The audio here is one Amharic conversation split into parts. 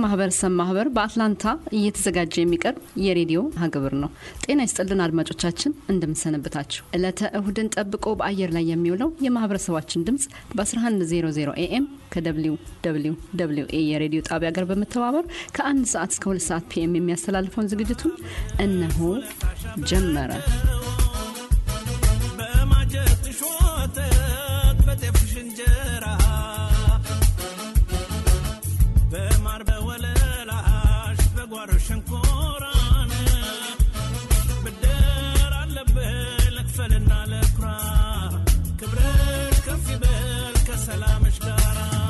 ማህበረሰብ ማህበር በአትላንታ እየተዘጋጀ የሚቀርብ የሬዲዮ ሀግብር ነው። ጤና ይስጥልን አድማጮቻችን፣ እንደምንሰነብታችሁ። ዕለተ እሁድን ጠብቆ በአየር ላይ የሚውለው የማህበረሰባችን ድምፅ በ1100 ኤኤም ከደብሊው ደብሊው ደብሊው ኤ የሬዲዮ ጣቢያ ጋር በመተባበር ከአንድ ሰዓት እስከ ሁለት ሰዓት ፒኤም የሚያስተላልፈውን ዝግጅቱን እነሆ ጀመረ። በማጀትሽ ወተት በጤፍሽ እንጀራ በማር በወለላሽ በጓሮ ሸንኮራን ብድር አለብህ ልክፈልና ልኩራ ክብርሽ ከፍ ይበል ከሰላምሽ ጋራ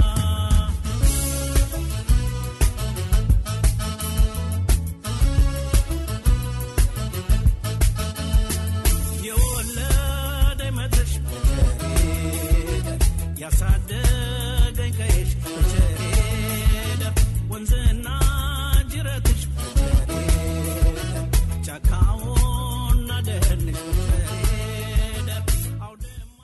የወለደኝ መድረሽ በቸሬደ ያሳደገኝ ቀይሽ በቸሬደ ወንዝና ጅረትሽ በቸሬደ ጫካውና ደህንሽ በቸሬደ አውድማ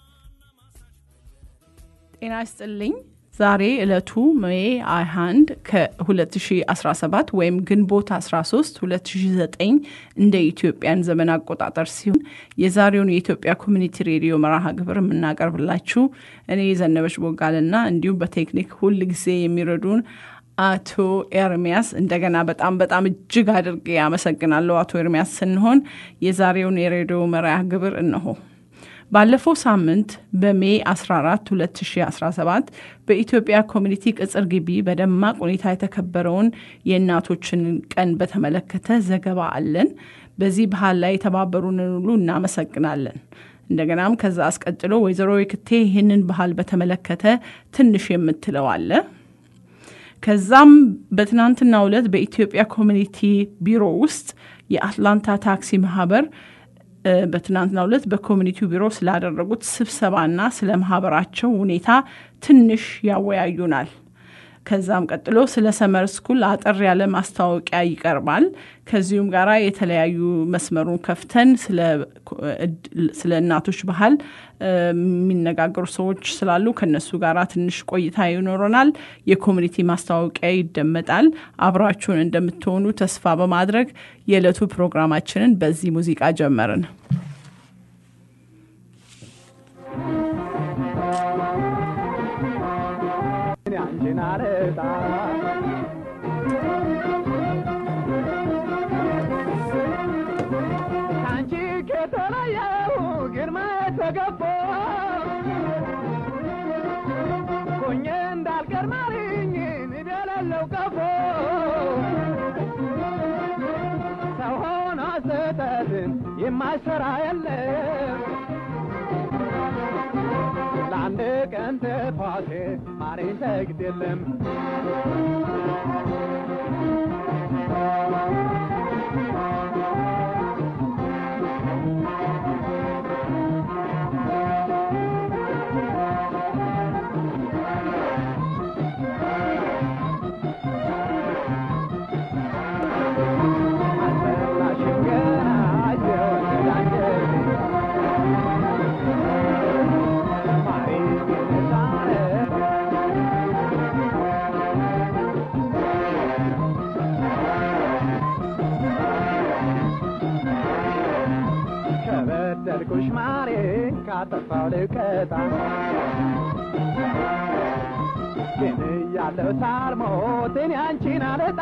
ጤና ይስጥልኝ። ዛሬ ዕለቱ ሜይ 21 ከ2017 ወይም ግንቦት 13 2009 እንደ ኢትዮጵያን ዘመን አቆጣጠር ሲሆን የዛሬውን የኢትዮጵያ ኮሚኒቲ ሬዲዮ መርሃ ግብር የምናቀርብላችሁ እኔ የዘነበች ቦጋልና እንዲሁም በቴክኒክ ሁል ጊዜ የሚረዱን አቶ ኤርሚያስ እንደገና በጣም በጣም እጅግ አድርጌ አመሰግናለሁ። አቶ ኤርሚያስ ስንሆን የዛሬውን የሬዲዮ መርሃ ግብር እነሆ። ባለፈው ሳምንት በሜይ 14 2017 በኢትዮጵያ ኮሚኒቲ ቅጽር ግቢ በደማቅ ሁኔታ የተከበረውን የእናቶችን ቀን በተመለከተ ዘገባ አለን። በዚህ ባህል ላይ የተባበሩንን ሁሉ እናመሰግናለን። እንደገናም ከዛ አስቀጥሎ ወይዘሮ የክቴ ይህንን ባህል በተመለከተ ትንሽ የምትለው አለ። ከዛም በትናንትናው ዕለት በኢትዮጵያ ኮሚኒቲ ቢሮ ውስጥ የአትላንታ ታክሲ ማህበር በትናንትናው ዕለት በኮሚኒቲው ቢሮ ስላደረጉት ስብሰባና ስለ ማህበራቸው ሁኔታ ትንሽ ያወያዩናል። ከዛም ቀጥሎ ስለ ሰመር ስኩል አጠር ያለ ማስታወቂያ ይቀርባል። ከዚሁም ጋር የተለያዩ መስመሩን ከፍተን ስለ እናቶች ባህል የሚነጋገሩ ሰዎች ስላሉ ከነሱ ጋር ትንሽ ቆይታ ይኖረናል። የኮሚኒቲ ማስታወቂያ ይደመጣል። አብራችሁን እንደምትሆኑ ተስፋ በማድረግ የዕለቱ ፕሮግራማችንን በዚህ ሙዚቃ ጀመርን። አንቺን አረጣ ከአንቺ ከተለየሁ ግርማ ተገፎ ሆኜ እንዳልቀር ማሪኝ ንደለለው ቀፎ ሰው ሆኖ ስህተትን የማይሰራ የለም ለአንድ ቀን ጥፋቴ ማሬ ሰግድ የለም አልበላሽም ገና የወለደ አንጀቴ ማሬ ጌታነ ከበደልኩሽ ማሬ ካጠፋው ልቀጣ ግን እያለሁ ሳልሞት እኔ አንቺን አልጣ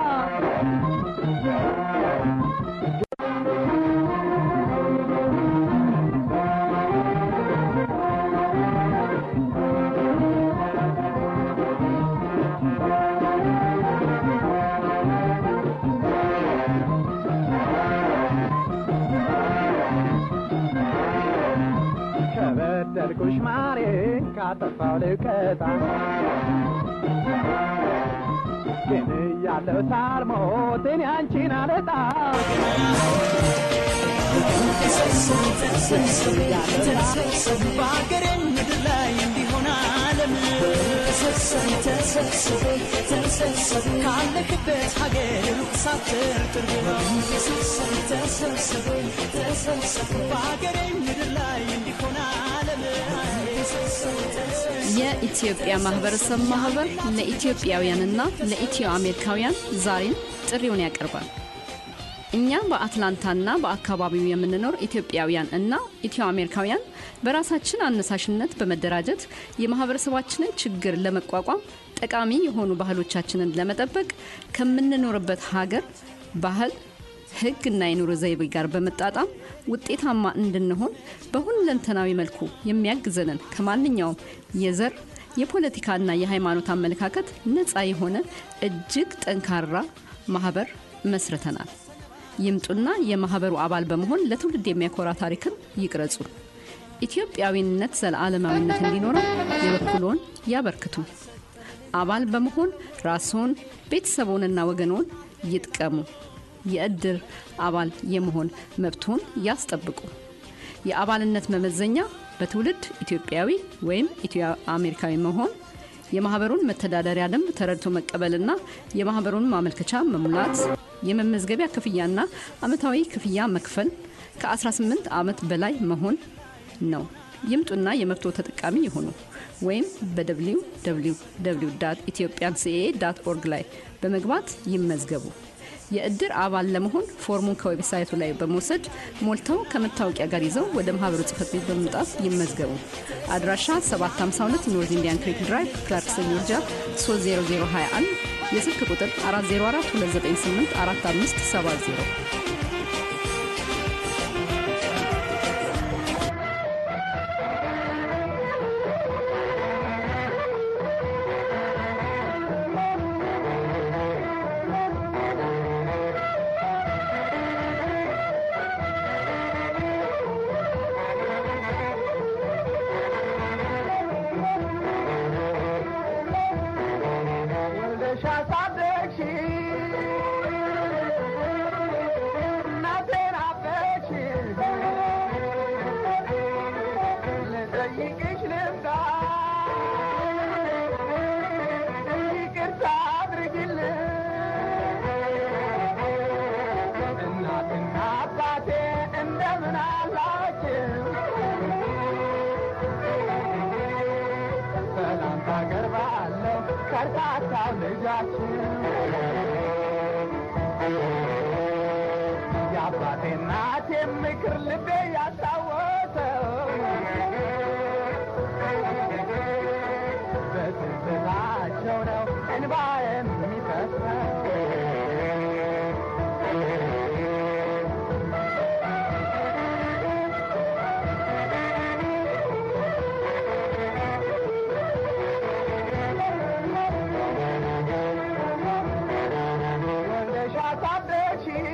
ከበደልኩሽ ማሬ ካጠፋው ልቀጣ ግን እያለሁ ሳልሞት እኔ አንቺን አልጣ በሀገሬ ምድር ላይ እንዲሆን ዓለም ካለክበት ሀገር ሩቅ ሳትር ቅርብ በሀገሬ ምድር ላይ እንዲሆን ዓለም የኢትዮጵያ ማህበረሰብ ማህበር ለኢትዮጵያውያንና ለኢትዮ አሜሪካውያን ዛሬም ጥሪውን ያቀርባል። እኛ በአትላንታና በአካባቢው የምንኖር ኢትዮጵያውያን እና ኢትዮ አሜሪካውያን በራሳችን አነሳሽነት በመደራጀት የማህበረሰባችንን ችግር ለመቋቋም ጠቃሚ የሆኑ ባህሎቻችንን ለመጠበቅ ከምንኖርበት ሀገር ባህል ሕግና የኑሮ ዘይቤ ጋር በመጣጣም ውጤታማ እንድንሆን በሁለንተናዊ መልኩ የሚያግዘንን ከማንኛውም የዘር የፖለቲካና የሃይማኖት አመለካከት ነፃ የሆነ እጅግ ጠንካራ ማህበር መስርተናል። ይምጡና የማህበሩ አባል በመሆን ለትውልድ የሚያኮራ ታሪክን ይቅረጹ። ኢትዮጵያዊነት ዘለዓለማዊነት እንዲኖረው የበኩልዎን ያበርክቱ። አባል በመሆን ራስዎን ቤተሰቦንና ወገኖን ይጥቀሙ። የእድር አባል የመሆን መብትዎን ያስጠብቁ። የአባልነት መመዘኛ በትውልድ ኢትዮጵያዊ ወይም ኢትዮ አሜሪካዊ መሆን፣ የማህበሩን መተዳደሪያ ደንብ ተረድቶ መቀበልና የማህበሩን ማመልከቻ መሙላት፣ የመመዝገቢያ ክፍያና አመታዊ ክፍያ መክፈል፣ ከ18 ዓመት በላይ መሆን ነው። ይምጡና የመብቶ ተጠቃሚ ይሁኑ። ወይም በwww ኢትዮጵያን ሲኤ ዳት ኦርግ ላይ በመግባት ይመዝገቡ። የእድር አባል ለመሆን ፎርሙን ከዌብሳይቱ ላይ በመውሰድ ሞልተው ከመታወቂያ ጋር ይዘው ወደ ማህበሩ ጽህፈት ቤት በመምጣት ይመዝገቡ። አድራሻ 752 ኖርዝ ኢንዲያን ክሪክ ድራይቭ ክላርክሰን ጆርጂያ 30021 የስልክ ቁጥር 404 298 4570 ወልደሽ አሳደግሽ እናቴን አበች ልጠይቅሽ ልምጣ ይቅርታ አድርጊልን እናትና አባቴ እንደምን አላችሁ ሰላምታ አቀርባለሁ ከርታታው ልጃችን የአባቴ እናቴ ምክር ልቤ ያስታወሰው በትዝታቸው ነው እንባ የሚፈሰው ወልደሽ አሳደግሽ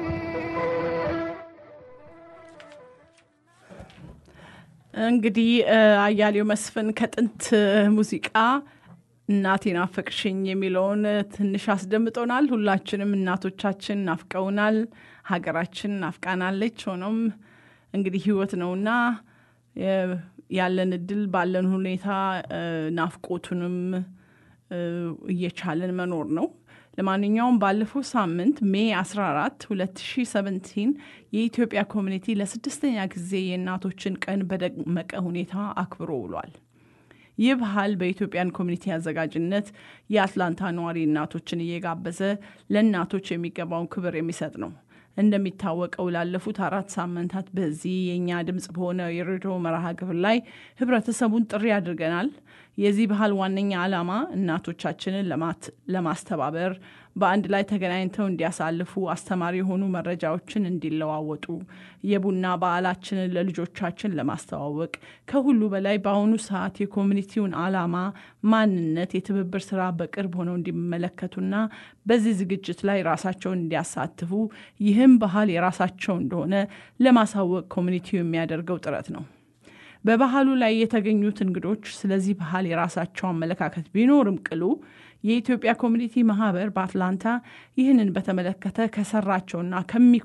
እንግዲህ እ፣ አያሌው መስፍን ከጥንት ሙዚቃ እናቴ ናፈቅሽኝ የሚለውን ትንሽ አስደምጦናል። ሁላችንም እናቶቻችን ናፍቀውናል፣ ሀገራችን ናፍቃናለች። ሆኖም እንግዲህ ህይወት ነውና እ፣ ያለን እድል ባለን ሁኔታ እ፣ ናፍቆቱንም እ፣ እየቻለን መኖር ነው። ለማንኛውም ባለፈው ሳምንት ሜይ 14 2017 የኢትዮጵያ ኮሚኒቲ ለስድስተኛ ጊዜ የእናቶችን ቀን በደመቀ ሁኔታ አክብሮ ውሏል። ይህ ባህል በኢትዮጵያን ኮሚኒቲ አዘጋጅነት የአትላንታ ነዋሪ እናቶችን እየጋበዘ ለእናቶች የሚገባውን ክብር የሚሰጥ ነው። እንደሚታወቀው ላለፉት አራት ሳምንታት በዚህ የእኛ ድምፅ በሆነ የሬዲዮ መርሃ ግብር ላይ ህብረተሰቡን ጥሪ አድርገናል። የዚህ ባህል ዋነኛ ዓላማ እናቶቻችንን ለማት- ለማስተባበር በአንድ ላይ ተገናኝተው እንዲያሳልፉ አስተማሪ የሆኑ መረጃዎችን እንዲለዋወጡ የቡና በዓላችንን ለልጆቻችን ለማስተዋወቅ ከሁሉ በላይ በአሁኑ ሰዓት የኮሚኒቲውን ዓላማ፣ ማንነት፣ የትብብር ስራ በቅርብ ሆነው እንዲመለከቱና በዚህ ዝግጅት ላይ ራሳቸውን እንዲያሳትፉ ይህም ባህል የራሳቸው እንደሆነ ለማሳወቅ ኮሚኒቲው የሚያደርገው ጥረት ነው። በባህሉ ላይ የተገኙት እንግዶች ስለዚህ ባህል የራሳቸው አመለካከት ቢኖርም ቅሉ የኢትዮጵያ ኮሚኒቲ ማህበር በአትላንታ ይህንን በተመለከተ ከሰራቸውና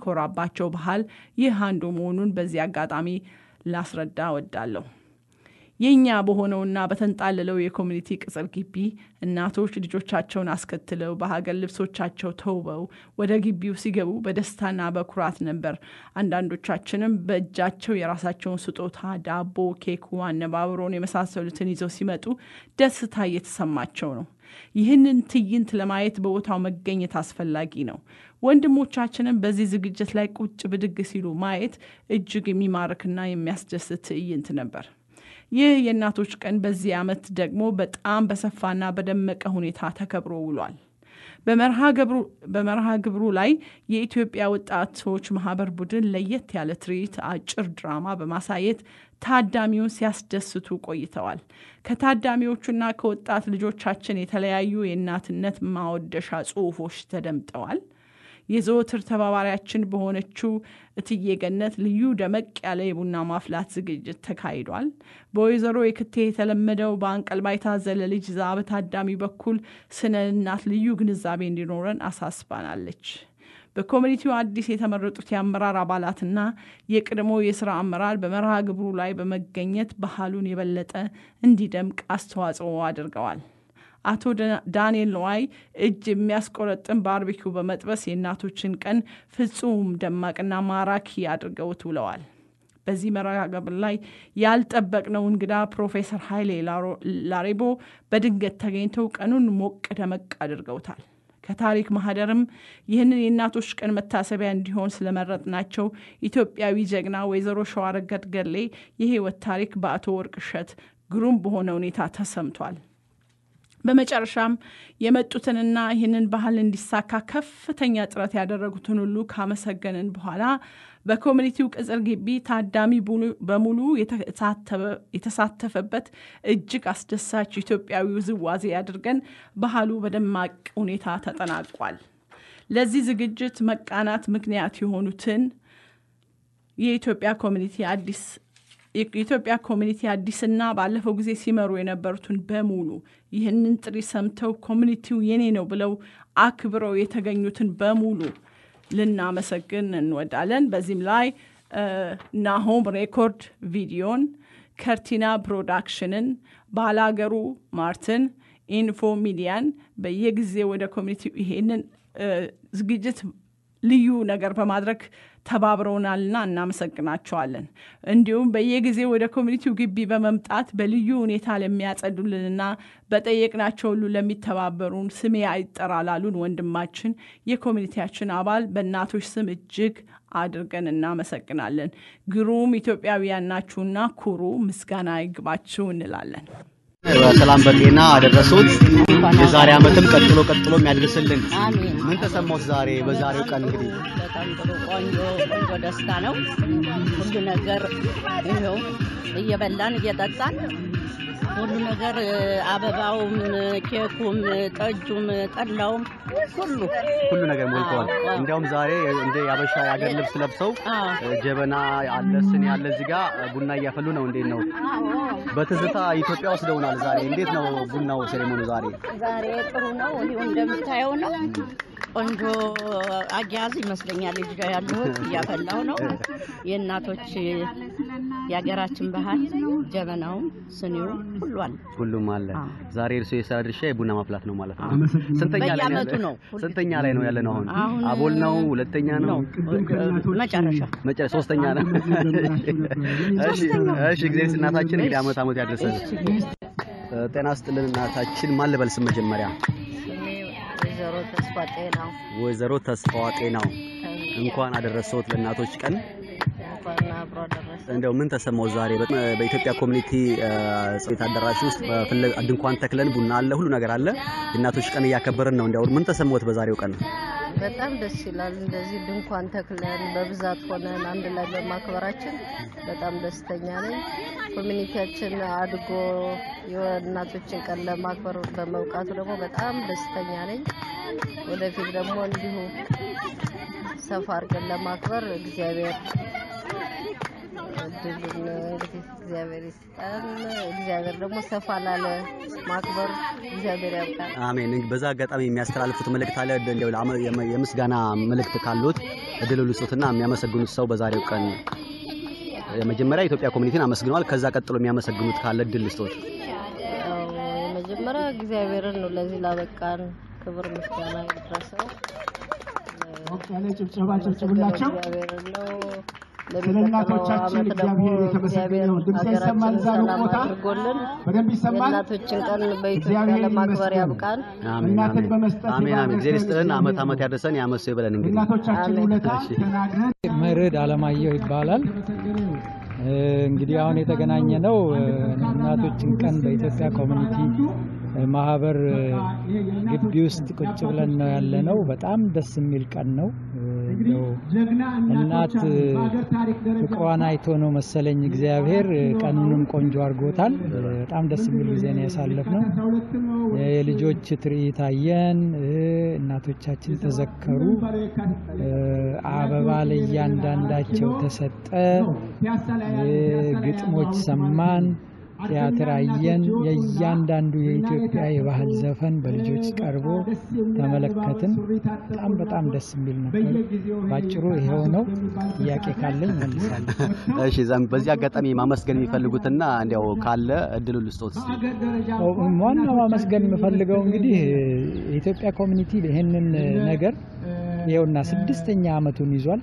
ከሚኮራባቸው ባህል ይህ አንዱ መሆኑን በዚህ አጋጣሚ ላስረዳ እወዳለሁ። የእኛ በሆነውና በተንጣለለው የኮሚኒቲ ቅጽር ግቢ እናቶች ልጆቻቸውን አስከትለው በሀገር ልብሶቻቸው ተውበው ወደ ግቢው ሲገቡ በደስታና በኩራት ነበር። አንዳንዶቻችንም በእጃቸው የራሳቸውን ስጦታ፣ ዳቦ፣ ኬኩ፣ አነባብሮን የመሳሰሉትን ይዘው ሲመጡ ደስታ እየተሰማቸው ነው። ይህንን ትዕይንት ለማየት በቦታው መገኘት አስፈላጊ ነው። ወንድሞቻችንም በዚህ ዝግጅት ላይ ቁጭ ብድግ ሲሉ ማየት እጅግ የሚማርክና የሚያስደስት ትዕይንት ነበር። ይህ የእናቶች ቀን በዚህ ዓመት ደግሞ በጣም በሰፋና በደመቀ ሁኔታ ተከብሮ ውሏል። በመርሃ ግብሩ ላይ የኢትዮጵያ ወጣቶች ማህበር ቡድን ለየት ያለ ትርኢት፣ አጭር ድራማ በማሳየት ታዳሚውን ሲያስደስቱ ቆይተዋል። ከታዳሚዎቹና ከወጣት ልጆቻችን የተለያዩ የእናትነት ማወደሻ ጽሑፎች ተደምጠዋል። የዘወትር ተባባሪያችን በሆነችው እትዬ ገነት ልዩ ደመቅ ያለ የቡና ማፍላት ዝግጅት ተካሂዷል። በወይዘሮ የክቴ የተለመደው በአንቀልባ የታዘለ ልጅ ዛ በታዳሚ በኩል ስነ እናት ልዩ ግንዛቤ እንዲኖረን አሳስባናለች። በኮሚኒቲው አዲስ የተመረጡት የአመራር አባላትና የቀድሞ የስራ አመራር በመርሃ ግብሩ ላይ በመገኘት ባህሉን የበለጠ እንዲደምቅ አስተዋጽኦ አድርገዋል። አቶ ዳንኤል ነዋይ እጅ የሚያስቆረጥም ባርቢኪው በመጥበስ የእናቶችን ቀን ፍጹም ደማቅና ማራኪ አድርገውት ውለዋል። በዚህ መርሃ ግብር ላይ ያልጠበቅነው እንግዳ ፕሮፌሰር ኃይሌ ላሬቦ በድንገት ተገኝተው ቀኑን ሞቅ ደመቅ አድርገውታል። ከታሪክ ማህደርም ይህንን የእናቶች ቀን መታሰቢያ እንዲሆን ስለመረጥናቸው ኢትዮጵያዊ ጀግና ወይዘሮ ሸዋረገድ ገድሌ የህይወት ታሪክ በአቶ ወርቅ እሸት ግሩም በሆነ ሁኔታ ተሰምቷል። በመጨረሻም የመጡትንና ይህንን ባህል እንዲሳካ ከፍተኛ ጥረት ያደረጉትን ሁሉ ካመሰገንን በኋላ በኮሚኒቲው ቅጽር ግቢ ታዳሚ በሙሉ የተሳተፈበት እጅግ አስደሳች ኢትዮጵያዊ ውዝዋዜ አድርገን ባህሉ በደማቅ ሁኔታ ተጠናቋል። ለዚህ ዝግጅት መቃናት ምክንያት የሆኑትን የኢትዮጵያ ኮሚኒቲ አዲስ የኢትዮጵያ ኮሚኒቲ አዲስና ባለፈው ጊዜ ሲመሩ የነበሩትን በሙሉ ይህንን ጥሪ ሰምተው ኮሚኒቲው የኔ ነው ብለው አክብረው የተገኙትን በሙሉ ልናመሰግን እንወዳለን። በዚህም ላይ ናሆም ሬኮርድ ቪዲዮን፣ ከርቲና ፕሮዳክሽንን፣ ባላገሩ ማርትን፣ ኢንፎ ሚዲያን በየጊዜ ወደ ኮሚኒቲው ይሄንን ዝግጅት ልዩ ነገር በማድረግ ተባብረውናልና እናመሰግናቸዋለን። እንዲሁም በየጊዜ ወደ ኮሚኒቲው ግቢ በመምጣት በልዩ ሁኔታ ለሚያጸዱልንና በጠየቅናቸው ሁሉ ለሚተባበሩን ስሜ አይጠራ ላሉን ወንድማችን የኮሚኒቲያችን አባል በእናቶች ስም እጅግ አድርገን እናመሰግናለን። ግሩም ኢትዮጵያውያን ናችሁና ኩሩ፣ ምስጋና ይግባችሁ እንላለን። በሰላም በጤና አደረሱት። የዛሬ ዓመትም ቀጥሎ ቀጥሎ የሚያደርስልን። አሜን። ምን ተሰማዎት ዛሬ በዛሬው ቀን እንግዲህ በጣም ጥሩ ቆንጆ ቆንጆ ደስታ ነው። ሁሉ ነገር ይኸው እየበላን እየጠጣን ሁሉ ነገር አበባውም፣ ኬኩም፣ ጠጁም፣ ጠላውም ሁሉ ሁሉ ነገር ሞልተዋል። አዎ። እንዲያውም ዛሬ እንደ ያበሻ የሀገር ልብስ ለብሰው አዎ። ጀበና አለ፣ ስኒ ያለ እዚህ ጋር ቡና እያፈሉ ነው። እንዴት ነው? በትዝታ ኢትዮጵያ ወስደውናል። ዛሬ እንዴት ነው ቡናው ሴሬሞኒ ዛሬ? ዛሬ ጥሩ ነው። ይኸው እንደምታየው ነው። ቆንጆ አያያዝ ይመስለኛል። ልጅ ጋር ያለሁት እያፈላሁ ነው። የእናቶች የሀገራችን ባህል ጀበናውም ስኒውም ሁሉ አለ። ሁሉም አለ። አዎ። ዛሬ እርሶ የስራ ድርሻ የቡና ማፍላት ነው ማለት ነው። ስንተኛ ላይ ነው በየዓመቱ ያለ- ነው። ስንተኛ ላይ ነው ያለ ነው አሁን? አሁን አቦል ነው? ሁለተኛ ነው? ነው መጨረሻ መጨረሻ ሶስተኛ ነው። እሺ እሺ፣ እግዚአብሔር እናታችን እንግዲህ አመት አመት ያድርሰን። ጤና ስጥልን እናታችን። ማን ልበል ስም መጀመሪያ? ወይዘሮ ተስፋ ጤናው ወይዘሮ ተስፋዋ ጤናው እንኳን አደረሰዎት ለእናቶች ቀን። እንኳን አብሮ ደረሰ። እንደው ምን ተሰማው ዛሬ በ- በኢትዮጵያ ኮሚኒቲ እ፣ ቤት አዳራሽ ውስጥ በፍለ- ድንኳን ተክለን ቡና አለ፣ ሁሉ ነገር አለ። የእናቶች ቀን እያከበርን ነው። እንደው ምን ተሰማዎት በዛሬው ቀን? በጣም ደስ ይላል። እንደዚህ ድንኳን ተክለን በብዛት ሆነን አንድ ላይ በማክበራችን በጣም ደስተኛ ነኝ። ኮሚኒቲያችን አድጎ የእናቶችን ቀን ለማክበር በመብቃቱ ደግሞ በጣም ደስተኛ ነኝ። ወደፊት ደግሞ እንዲሁ ሰፋ አድርገን ለማክበር እግዚአብሔር እድሉን እንግዲህ እግዚአብሔር ይስጠን። እግዚአብሔር ደግሞ ሰፋ ላለ ማክበር እግዚአብሔር ያብቃል። አሜን። እንግዲህ በዛ አጋጣሚ የሚያስተላልፉት መልእክት አለ? እንደው ለአመ- የመ- የምስጋና መልእክት ካሉት እድል ልስጡትና የሚያመሰግኑት ሰው በዛሬው ቀን መጀመሪያ የኢትዮጵያ ኮሚኒቲን አመስግነዋል። ከዛ ቀጥሎ የሚያመሰግኑት ካለ እድል ልስጦት። ያው የመጀመሪያ እግዚአብሔርን ነው ለዚህ ላበቃን ክብር ምስጋና ይድረሰው። ሞቅ ያለ ጭብጨባ ጭብጭቡላቸው። እግዚአብሔርን ነው ስለ እናቶቻችን እግዚአብሔር የተመሰገነ ይሁን። ድምፅ ይሰማል እዛ ሩቅ ቦታ አድርጎልን በደንብ ይሰማል። የእናቶችን ቀን በኢትዮጵያ እግዚአብሔር ለማክበር ይመስገን። ያብቃን። አሜን እናትን አሜን በመስጠት አሜን አሜን። እግዚአብሔር ይስጥልን። ይባርከን። አመት አመት ያደርሰን ያመሰ ይበለን። እንግዲህ እናቶቻችን አሜን። ውለታ እሺ። ተናግረን መርድ አለማየሁ ይባላል። እ፣ እንግዲህ አሁን የተገናኘ ነው እ፣ እናቶችን ቀን በኢትዮጵያ ኮሚኒቲ እ፣ ማህበር እ፣ ግቢ ውስጥ ቁጭ ብለን ነው ያለ ነው። በጣም ደስ የሚል ቀን ነው። እ፣ እንደው ጀግና እናት እናቶች አሉ። በሀገር ታሪክ ደረጃ ፍቅሯን አይቶ ነው መሰለኝ እግዚአብሔር እ፣ ቀኑንም ቆንጆ አድርጎታል። እ፣ በጣም ደስ የሚል ጊዜ ነው ያሳለፍነው። አስራ ሁለት ነው የልጆች ትርኢት አየን። እ፣ እናቶቻችን ተዘከሩ። እ፣ አበባ ለእያንዳንዳቸው ተሰጠ። ፒያሳ ላይ እ፣ ግጥሞች ሰማን። ቲያትር አየን። የእያንዳንዱ የኢትዮጵያ የባህል ዘፈን በልጆች ቀርቦ ተመለከትን። በጣም በጣም ደስ የሚል ነበር። ባጭሩ ይሄው ነው። ጥያቄ ካለኝ መልሳለሁ። እሺ ዛም በዚህ አጋጣሚ ማመስገን የሚፈልጉትና እንዲያው ካለ እድሉ ልስጦት እስቲ። ሀገር ደረጃ ዋናው ማመስገን የምፈልገው እንግዲህ የኢትዮጵያ ኮሚኒቲ ይህንን ነገር ይኸውና ስድስተኛ ዓመቱን ይዟል።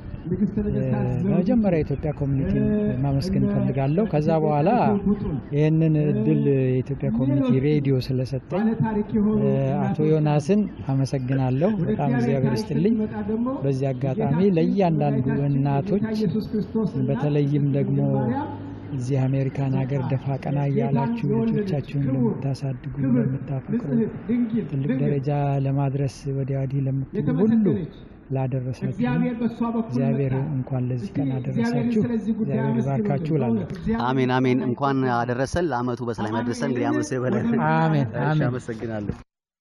በመጀመሪያ የኢትዮጵያ ኮሚኒቲ ማመስገን እፈልጋለሁ። ከዛ በኋላ ይህንን እድል የኢትዮጵያ ኮሚኒቲ ሬዲዮ ስለሰጠኝ ታሪክ የሆኑ አቶ ዮናስን አመሰግናለሁ። በጣም እግዚአብሔር ይስጥልኝ። በዚህ አጋጣሚ ለእያንዳንዱ እናቶች ኢየሱስ ክርስቶስ በተለይም ደግሞ እዚህ አሜሪካን ሀገር ደፋ ቀና እያላችሁ ልጆቻችሁን ለምታሳድጉ ለምታፈቅሩ ትልቅ ደረጃ ለማድረስ ወዲያ ወዲህ ለምትሉ ሁሉ ላደረሳችሁ እግዚአብሔር በእሷ በኩል እግዚአብሔር እንኳን ለዚህ ቀን አደረሳችሁ። እግዚአብሔር ይባርካችሁ እላለሁ። አሜን አሜን። እንኳን አደረሰን ለአመቱ በሰላም ያደረሰን። እንግዲህ አመሰ ይበለን። አሜን እሺ አሜን። አመሰግናለሁ።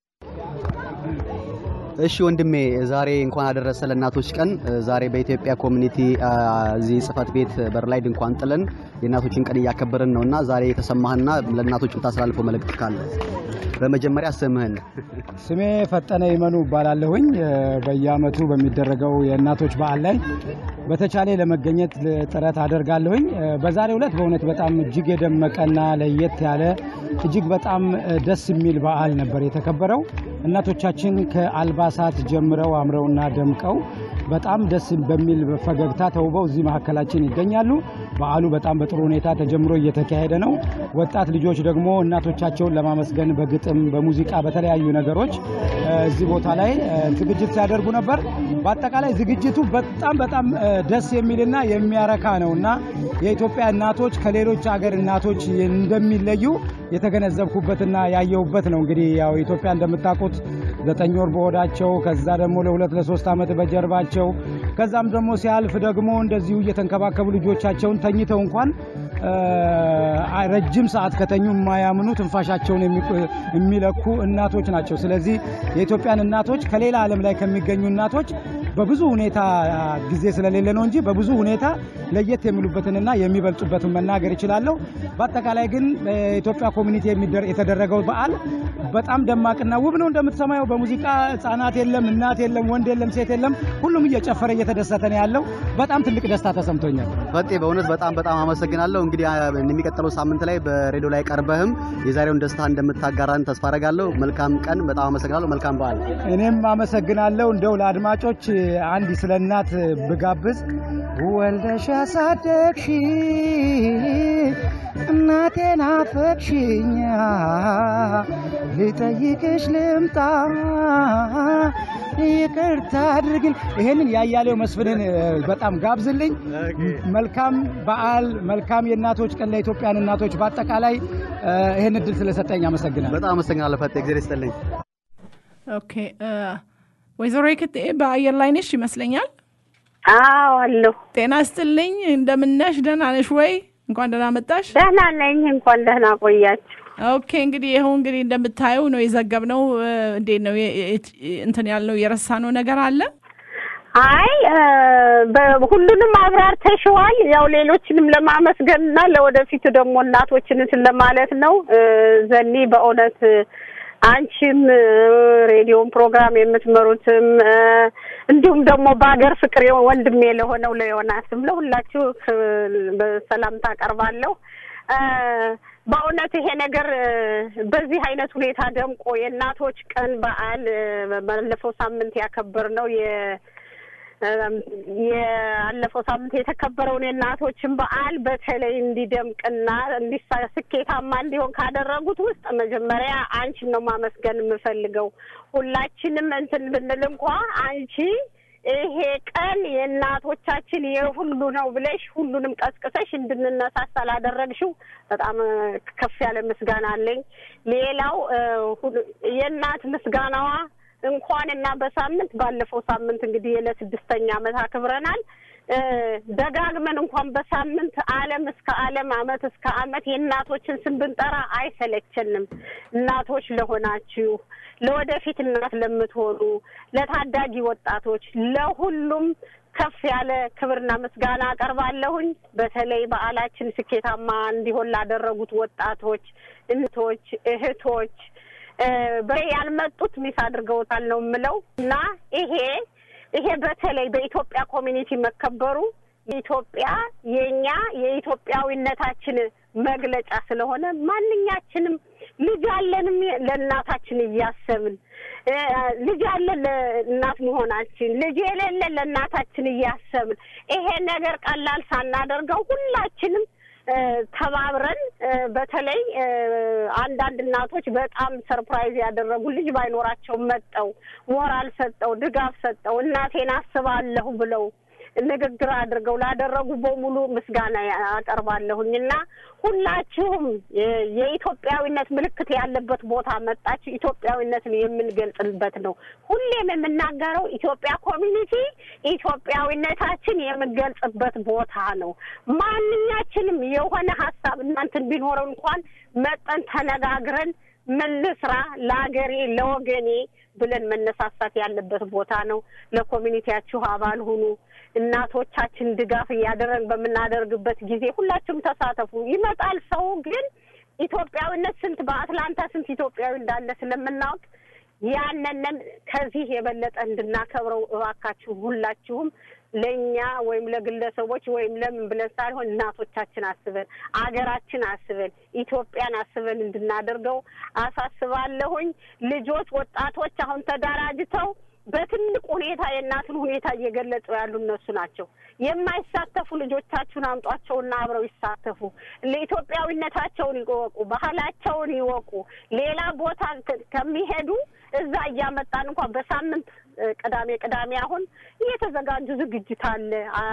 እሺ ወንድሜ ዛሬ እንኳን አደረሰ ለእናቶች ቀን። ዛሬ በኢትዮጵያ ኮሚኒቲ አ፣ እዚህ ጽህፈት ቤት በር ላይ ድንኳን ጥለን የእናቶችን ቀን እያከበርን ነውና ዛሬ የተሰማህና ለእናቶች የምታስተላልፈው መልእክት ካለ በመጀመሪያ ስምህን ስሜ ፈጠነ ይመኑ እባላለሁኝ። እ፣ በየአመቱ በሚደረገው የእናቶች በዓል ላይ በተቻለ ለመገኘት ጥረት አደርጋለሁኝ። እ፣ በዛሬው ዕለት በእውነት በጣም እጅግ የደመቀና ለየት ያለ እጅግ በጣም እ፣ ደስ የሚል በዓል ነበር የተከበረው። እናቶቻችን ከአልባሳት ጀምረው አምረውና ደምቀው በጣም ደስ በሚል ፈገግታ ተውበው እዚህ መካከላችን ይገኛሉ። በዓሉ በጣም በጥሩ ሁኔታ ተጀምሮ እየተካሄደ ነው። ወጣት ልጆች ደግሞ እናቶቻቸውን ለማመስገን በግጥም፣ በሙዚቃ፣ በተለያዩ ነገሮች እ፣ እዚህ ቦታ ላይ እ፣ ዝግጅት ሲያደርጉ ነበር። በአጠቃላይ ዝግጅቱ በጣም በጣም እ፣ ደስ የሚልና የሚያረካ ነው እና የኢትዮጵያ እናቶች ከሌሎች ሀገር እናቶች እንደሚለዩ የተገነዘብኩበትና ያየሁበት ነው። እንግዲህ ያው ኢትዮጵያ እንደምታውቁት ዘጠኝ ወር በሆዳቸው ከዛ ደግሞ ለሁለት ለሶስት ዓመት በጀርባቸው ከዛም ደግሞ ሲያልፍ ደግሞ እንደዚሁ እየተንከባከቡ ልጆቻቸውን ተኝተው እንኳን እ፣ ረጅም ሰዓት ከተኙ የማያምኑ ትንፋሻቸውን የሚቆ- የሚለኩ እናቶች ናቸው። ስለዚህ የኢትዮጵያን እናቶች ከሌላ ዓለም ላይ ከሚገኙ እናቶች በብዙ ሁኔታ ጊዜ ስለሌለ ነው እንጂ በብዙ ሁኔታ ለየት የሚሉበትንና የሚበልጡበትን መናገር ይችላለሁ። በአጠቃላይ ግን በኢትዮጵያ ኮሚኒቲ የሚደረ- የተደረገው በዓል በጣም ደማቅና ውብ ነው። እንደምትሰማየው በሙዚቃ ሕፃናት የለም፣ እናት የለም፣ ወንድ የለም፣ ሴት የለም። ሁሉም እየጨፈረ እየተደሰተ ነው ያለው። በጣም ትልቅ ደስታ ተሰምቶኛል። ፈጤ በእውነት በጣም በጣም አመሰግናለሁ። እንግዲህ አ፣ የሚቀጥለው ሳምንት ላይ በሬዲዮ ላይ ቀርበህም የዛሬውን ደስታ እንደምታጋራን ተስፋ አደርጋለሁ። መልካም ቀን። በጣም አመሰግናለሁ። መልካም በዓል። እኔም አመሰግናለሁ። እንደው ለአድማጮች አንድ ስለ እናት ብጋብዝ ወልደሽ ያሳደግሽ እናቴን አፈቅሽኝ ልጠይቅሽ ልምጣ ይቅርታ አድርግል። ይሄንን ያያሌው መስፍንን እ፣ በጣም ጋብዝልኝ። መልካም በዓል፣ መልካም የእናቶች ቀን ለኢትዮጵያን እናቶች በአጠቃላይ እ፣ ይሄን እድል ስለሰጠኝ አመሰግናለሁ። በጣም አመሰግናለሁ ፈጤ። እግዚአብሔር ይስጥልኝ። ኦኬ እ፣ ወይዘሮ የክት በአየር ላይ ነሽ ይመስለኛል። አዎ አለሁ። ጤና ይስጥልኝ። እንደምነሽ? ደህና ነሽ ወይ? እንኳን ደህና መጣሽ። ደህና ነኝ። እንኳን ደህና ቆያችሁ። ኦኬ እንግዲህ ይኸው እንግዲህ እንደምታየው ነው የዘገብነው። እ፣ እንዴት ነው የ- የ- እንትን ያልነው የረሳነው ነገር አለ? አይ እ፣ በሁሉንም አብራርተሽዋል። ያው ሌሎችንም ለማመስገን እና ለወደፊቱ ደግሞ እናቶችን እንትን ለማለት ነው። እ፣ ዘኒ በእውነት አንቺም ሬዲዮን ፕሮግራም የምትመሩትም እንዲሁም ደግሞ በሀገር ፍቅር ወንድሜ ለሆነው ለዮናስም ለሁላችሁ በሰላምታ አቀርባለሁ። በእውነት ይሄ ነገር በዚህ አይነት ሁኔታ ደምቆ የእናቶች ቀን በዓል ባለፈው ሳምንት ያከበርነው የ ያለፈው ሳምንት የተከበረውን የእናቶችን በዓል በተለይ እንዲደምቅና እንዲሳ ስኬታማ እንዲሆን ካደረጉት ውስጥ መጀመሪያ አንቺን ነው ማመስገን የምፈልገው። ሁላችንም እንትን ብንል እንኳ አንቺ ይሄ ቀን የእናቶቻችን የሁሉ ነው ብለሽ ሁሉንም ቀስቅሰሽ እንድንነሳሳ ላደረግሽው በጣም ከፍ ያለ ምስጋና አለኝ። ሌላው የእናት ምስጋናዋ እንኳን እና በሳምንት ባለፈው ሳምንት እንግዲህ ለስድስተኛ ዓመት አክብረናል። ደጋግመን እንኳን በሳምንት ዓለም እስከ ዓለም ዓመት እስከ ዓመት የእናቶችን ስም ብንጠራ አይሰለቸንም። እናቶች ለሆናችሁ፣ ለወደፊት እናት ለምትሆኑ፣ ለታዳጊ ወጣቶች፣ ለሁሉም ከፍ ያለ ክብርና ምስጋና አቀርባለሁኝ። በተለይ በዓላችን ስኬታማ እንዲሆን ላደረጉት ወጣቶች፣ እንቶች፣ እህቶች በ ያልመጡት ሚስ አድርገውታል ነው የምለው እና ይሄ ይሄ በተለይ በኢትዮጵያ ኮሚኒቲ መከበሩ ኢትዮጵያ የኛ የኢትዮጵያዊነታችን መግለጫ ስለሆነ ማንኛችንም ልጅ አለንም ለእናታችን እያሰብን ልጅ አለን ለእናት መሆናችን ልጅ የሌለን ለእናታችን እያሰብን ይሄ ነገር ቀላል ሳናደርገው ሁላችንም ተባብረን በተለይ አንዳንድ እናቶች በጣም ሰርፕራይዝ ያደረጉ ልጅ ባይኖራቸው መጠው ሞራል ሰጠው ድጋፍ ሰጠው እናቴን አስባለሁ ብለው ንግግር አድርገው ላደረጉ በሙሉ ምስጋና አቀርባለሁኝ እና ሁላችሁም የኢትዮጵያዊነት ምልክት ያለበት ቦታ መጣችሁ። ኢትዮጵያዊነትን የምንገልጽበት ነው። ሁሌም የምናገረው ኢትዮጵያ ኮሚኒቲ ኢትዮጵያዊነታችን የምንገልጽበት ቦታ ነው። ማንኛችንም የሆነ ሀሳብ እናንትን ቢኖረው እንኳን መጠን ተነጋግረን ምን ልስራ ለአገሬ ለወገኔ ብለን መነሳሳት ያለበት ቦታ ነው። ለኮሚኒቲያችሁ አባል ሁኑ። እናቶቻችን ድጋፍ እያደረግን በምናደርግበት ጊዜ ሁላችሁም ተሳተፉ። ይመጣል ሰው ግን ኢትዮጵያዊነት ስንት በአትላንታ ስንት ኢትዮጵያዊ እንዳለ ስለምናውቅ ያንንን ከዚህ የበለጠ እንድናከብረው እባካችሁ ሁላችሁም ለእኛ ወይም ለግለሰቦች ወይም ለምን ብለን ሳይሆን እናቶቻችን አስበን አገራችን አስበን ኢትዮጵያን አስበን እንድናደርገው አሳስባለሁኝ። ልጆች፣ ወጣቶች አሁን ተደራጅተው በትልቅ ሁኔታ የእናትን ሁኔታ እየገለጹ ያሉ እነሱ ናቸው። የማይሳተፉ ልጆቻችሁን አምጧቸውና አብረው ይሳተፉ። ለኢትዮጵያዊነታቸውን ይወቁ፣ ባህላቸውን ይወቁ። ሌላ ቦታ ከሚሄዱ እዛ እያመጣን እንኳን በሳምንት ቅዳሜ ቅዳሜ አሁን እየተዘጋጁ ዝግጅት አለ።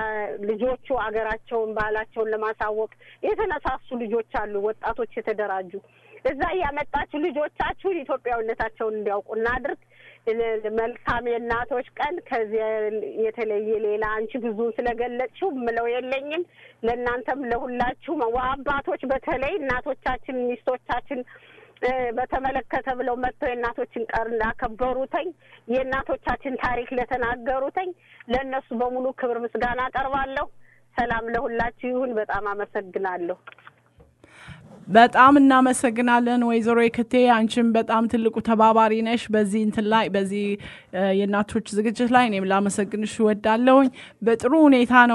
ልጆቹ አገራቸውን ባህላቸውን ለማሳወቅ የተነሳሱ ልጆች አሉ፣ ወጣቶች የተደራጁ እዛ እያመጣችሁ ልጆቻችሁን ኢትዮጵያዊነታቸውን እንዲያውቁ እናድርግ። መልካም የእናቶች ቀን። ከዚያ የተለየ ሌላ አንቺ ብዙ ስለገለጽሽው ምለው የለኝም። ለእናንተም ለሁላችሁም አባቶች በተለይ እናቶቻችን ሚስቶቻችን በተመለከተ ብለው መጥተው የእናቶችን ቀን ላከበሩተኝ የእናቶቻችን ታሪክ ለተናገሩተኝ ለእነሱ በሙሉ ክብር ምስጋና አቀርባለሁ። ሰላም ለሁላችሁ ይሁን። በጣም አመሰግናለሁ። በጣም እናመሰግናለን ወይዘሮ የክቴ አንቺም በጣም ትልቁ ተባባሪ ነሽ በዚህ እንትን ላይ በዚህ የእናቶች ዝግጅት ላይ እኔም ላመሰግንሽ እወዳለሁኝ። በጥሩ ሁኔታ ነው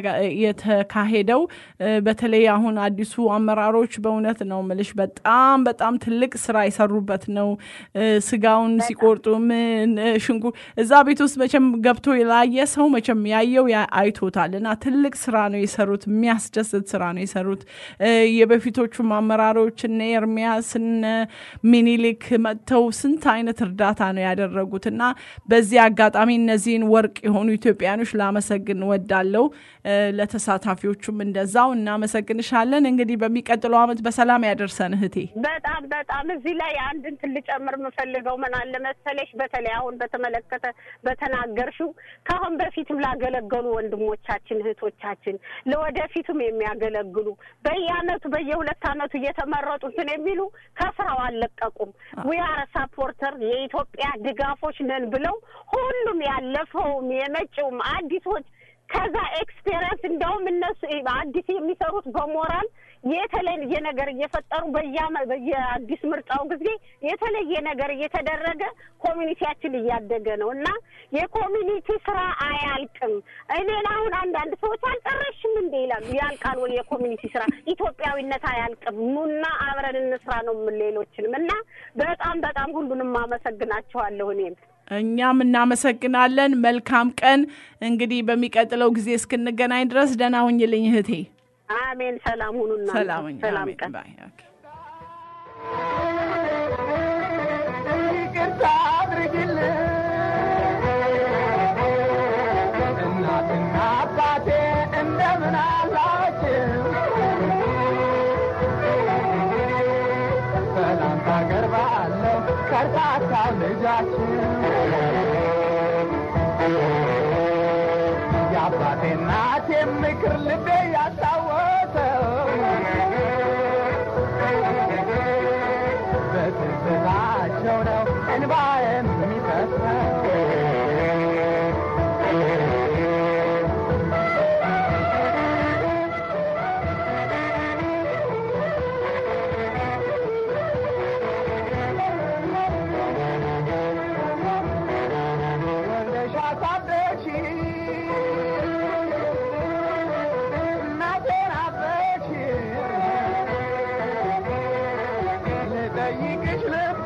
የተካሄደው። በተለይ አሁን አዲሱ አመራሮች በእውነት ነው ምልሽ በጣም በጣም ትልቅ ስራ የሰሩበት ነው። ስጋውን ሲቆርጡ ምን ሽንኩር እዛ ቤት ውስጥ መቼም ገብቶ የላየ ሰው መቼም ያየው አይቶታል እና ትልቅ ስራ ነው የሰሩት። የሚያስደስት ስራ ነው የሰሩት የበፊቶቹ አመራሮች እነ ኤርሚያስ እነ ሚኒሊክ መጥተው ስንት አይነት እርዳታ ነው ያደረጉት እና በዚህ አጋጣሚ እነዚህን ወርቅ የሆኑ ኢትዮጵያኖች ላመሰግን ወዳለው ለተሳታፊዎቹም እንደዛው እናመሰግንሻለን። እንግዲህ በሚቀጥለው አመት በሰላም ያደርሰን እህቴ። በጣም በጣም እዚህ ላይ አንድ እንትን ልጨምር የምፈልገው ምን አለ መሰለሽ፣ በተለይ አሁን በተመለከተ በተናገርሽው ከአሁን በፊትም ላገለገሉ ወንድሞቻችን እህቶቻችን፣ ለወደፊቱም የሚያገለግሉ በየአመቱ በየሁለት አመቱ እየተመረጡ እንትን የሚሉ ከስራው አልለቀቁም። ዊአር ሳፖርተር የኢትዮጵያ ድጋፎች ነን ብለው ሁሉም ያለፈውም የመጪውም አዲሶች ከዛ ኤክስፔሪንስ እንደውም እነሱ አዲስ የሚሰሩት በሞራል የተለየ ነገር እየፈጠሩ በየአመ- በየአዲስ ምርጫው ጊዜ የተለየ ነገር እየተደረገ ኮሚኒቲያችን እያደገ ነው እና የኮሚኒቲ ስራ አያልቅም። እኔን አሁን አንዳንድ ሰዎች አልጨረሽም እንዴ ይላሉ። ያልቃል ወይ የኮሚኒቲ ስራ? ኢትዮጵያዊነት አያልቅም። ኑና አብረን እንስራ ነው የምን ሌሎችንም እና በጣም በጣም ሁሉንም አመሰግናቸዋለሁ እኔም እኛም እናመሰግናለን። መልካም ቀን። እንግዲህ በሚቀጥለው ጊዜ እስክንገናኝ ድረስ ደህና ሁኝልኝ እህቴ። አሜን። ሰላም ሁኑና ሰላም ሁኝ። ሰላም አሜን። ቀን ባይ። ኦኬ። ይቅርታ አድርግልኝ እናትና አባቴ እንደምን አላችሁ? ሰላምታ አቀርባለሁ ከርታታ ልጃችሁ የአባቴ እናቴ ምክር ልቤ ያስታወሰው በትዝታቸው ነው እንባ የሚፈሰው ወልደሽ አሳደግሽኝ እናቴን አበችኝ ልጠይቅሽ ልብቃ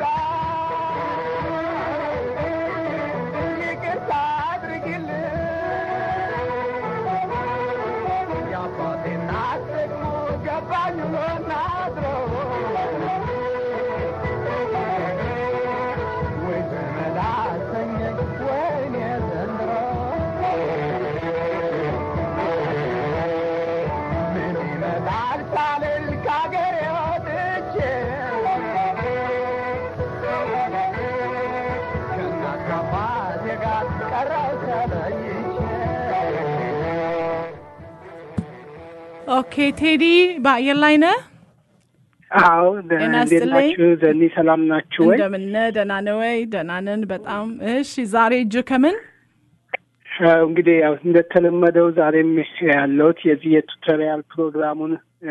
ይቅርታ አድርጊልኝ የአባቴ እናት ደግሞ ገባኝ ውሎና አድሮ ወይ ዘመድ አሰኘኝ ወይኔ ዘንድሮ ምን ይመጣል ሳልል ከአገሬ ወጥቼ ከእናት ከአባቴ ጋር ቀረሁ ተለይቼ ኦኬ ቴዲ በአየር ላይ ነህ? አዎ ጤና እንዴት ይስጥልኝ። ናችሁ? ዘኒ ሰላም ናችሁ ወይ? እንደምነ ደህና ነህ ወይ? ደህና ነን በጣም። እሺ ዛሬ እጅ ከምን አዎ፣ እንግዲህ ያው እንደተለመደው ዛሬም ያለሁት የዚህ የቱቶሪያል ፕሮግራሙን እ፣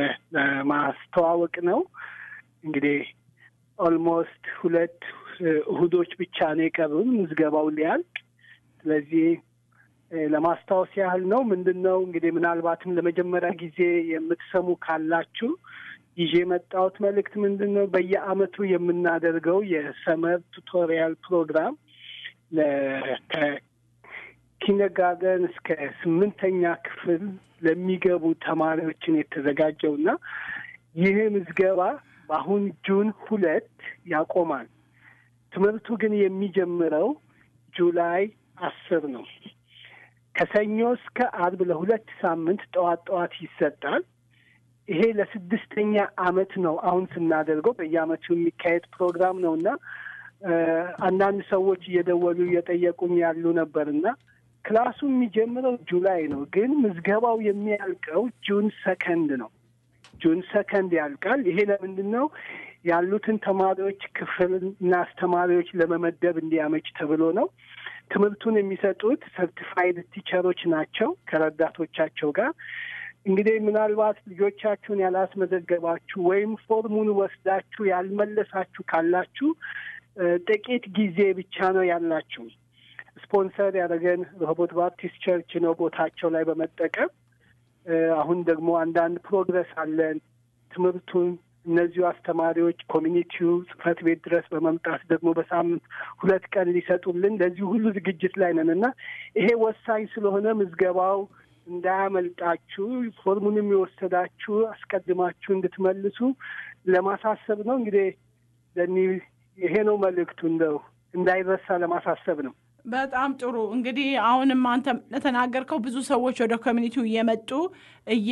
ለማስተዋወቅ ነው። እንግዲህ ኦልሞስት ሁለት እ፣ እሁዶች ብቻ ነው የቀሩን ምዝገባው ሊያልቅ። ስለዚህ እ፣ ለማስታወስ ያህል ነው። ምንድን ነው እንግዲህ ምናልባትም ለመጀመሪያ ጊዜ የምትሰሙ ካላችሁ ይዤ የመጣሁት መልእክት ምንድን ነው? በየአመቱ የምናደርገው የሰመር ቱቶሪያል ፕሮግራም ለ- ከ- ኪንደርጋርደን እስከ ስምንተኛ ክፍል ለሚገቡ ተማሪዎችን የተዘጋጀው እና ይህ ምዝገባ በአሁን ጁን ሁለት ያቆማል። ትምህርቱ ግን የሚጀምረው ጁላይ አስር ነው። ከሰኞ እስከ አርብ ለሁለት ሳምንት ጠዋት ጠዋት ይሰጣል። ይሄ ለስድስተኛ አመት ነው አሁን ስናደርገው በየአመቱ የሚካሄድ ፕሮግራም ነው እና እ፣ አንዳንድ ሰዎች እየደወሉ እየጠየቁኝ ያሉ ነበር እና ክላሱ የሚጀምረው ጁላይ ነው፣ ግን ምዝገባው የሚያልቀው ጁን ሰከንድ ነው። ጁን ሰከንድ ያልቃል። ይሄ ለምንድን ነው? ያሉትን ተማሪዎች ክፍልና አስተማሪዎች ለመመደብ እንዲያመች ተብሎ ነው። ትምህርቱን የሚሰጡት ሰርቲፋይድ ቲቸሮች ናቸው ከረዳቶቻቸው ጋር። እንግዲህ ምናልባት ልጆቻችሁን ያላስመዘገባችሁ ወይም ፎርሙን ወስዳችሁ ያልመለሳችሁ ካላችሁ እ፣ ጥቂት ጊዜ ብቻ ነው ያላችሁ። ስፖንሰር ያደረገን ሮቦት ባፕቲስት ቸርች ነው ቦታቸው ላይ በመጠቀም እ፣ አሁን ደግሞ አንዳንድ ፕሮግረስ አለን። ትምህርቱን እነዚሁ አስተማሪዎች ኮሚኒቲው ጽህፈት ቤት ድረስ በመምጣት ደግሞ በሳምንት ሁለት ቀን ሊሰጡልን ለዚህ ሁሉ ዝግጅት ላይ ነን እና ይሄ ወሳኝ ስለሆነ ምዝገባው እንዳያመልጣችሁ ፎርሙንም የወሰዳችሁ አስቀድማችሁ እንድትመልሱ ለማሳሰብ ነው። እንግዲህ ለኒ ይሄ ነው መልእክቱ፣ እንደው እንዳይረሳ ለማሳሰብ ነው። በጣም ጥሩ እንግዲህ አሁንም አንተ ለተናገርከው ብዙ ሰዎች ወደ ኮሚኒቲው እየመጡ እየ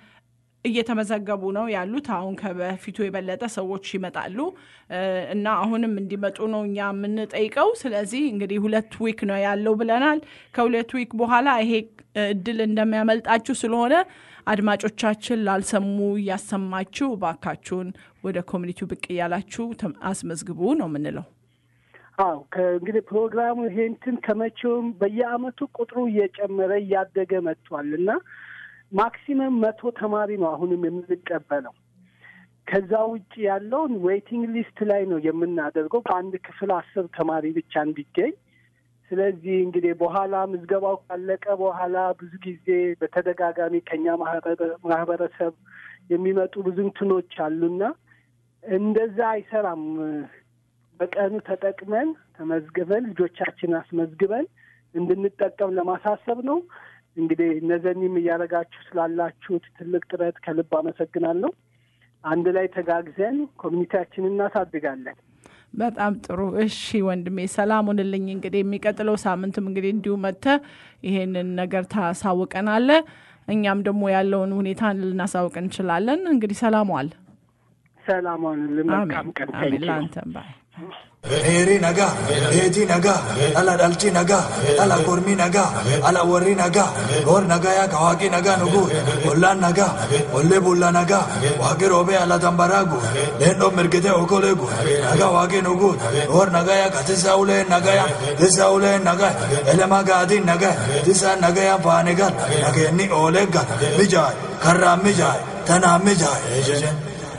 እየተመዘገቡ ነው ያሉት። አሁን ከበፊቱ የበለጠ ሰዎች ይመጣሉ እ፣ እና አሁንም እንዲመጡ ነው እኛ የምንጠይቀው። ስለዚህ እንግዲህ ሁለት ዊክ ነው ያለው ብለናል። ከሁለት ዊክ በኋላ ይሄ እድል እንደሚያመልጣችሁ ስለሆነ አድማጮቻችን ላልሰሙ እያሰማችሁ እባካችሁን ወደ ኮሚኒቲው ብቅ እያላችሁ ተም- አስመዝግቡ ነው የምንለው። አዎ ከእንግዲህ ፕሮግራሙ ይሄ እንትን ከመቼውም በየአመቱ ቁጥሩ እየጨመረ እያደገ መጥቷል እና ማክሲመም መቶ ተማሪ ነው አሁንም የምንቀበለው። ከዛ ውጭ ያለውን ዌይቲንግ ሊስት ላይ ነው የምናደርገው በአንድ ክፍል አስር ተማሪ ብቻ እንዲገኝ። ስለዚህ እንግዲህ በኋላ ምዝገባው ካለቀ በኋላ ብዙ ጊዜ በተደጋጋሚ ከኛ ማህበረሰብ የሚመጡ ብዙ እንትኖች አሉና እንደዛ አይሰራም። በቀኑ ተጠቅመን ተመዝግበን ልጆቻችን አስመዝግበን እንድንጠቀም ለማሳሰብ ነው። እንግዲህ እነዘኒም እያደረጋችሁ ስላላችሁት ትልቅ ጥረት ከልብ አመሰግናለሁ። አንድ ላይ ተጋግዘን ኮሚኒቲያችንን እናሳድጋለን። በጣም ጥሩ። እሺ ወንድሜ ሰላም ሁንልኝ። እንግዲህ የሚቀጥለው ሳምንትም እንግዲህ እንዲሁ መጥተህ ይሄንን ነገር ታሳውቀናለ። እኛም ደግሞ ያለውን ሁኔታ ልናሳውቅ እንችላለን። እንግዲህ ሰላም ዋል። ሰላም ዋልልን። መልካም ቀን። አሜን። ለአንተም ባይ Heri naga, eti naga, ala dalchi naga, ala kormi naga, ala warri naga, gor naga ya kawaki naga nugu, ollan naga, olle bulla naga, wagi robe ala tambaragu, lendo mirgite okolegu, naga wagi nugu, gor naga ya katisa ule naga ya, tisa ule naga, elema gadi naga, tisa naga ya panegal, naga ni olega, mijay, karra mijay, tana mijay, ejejen.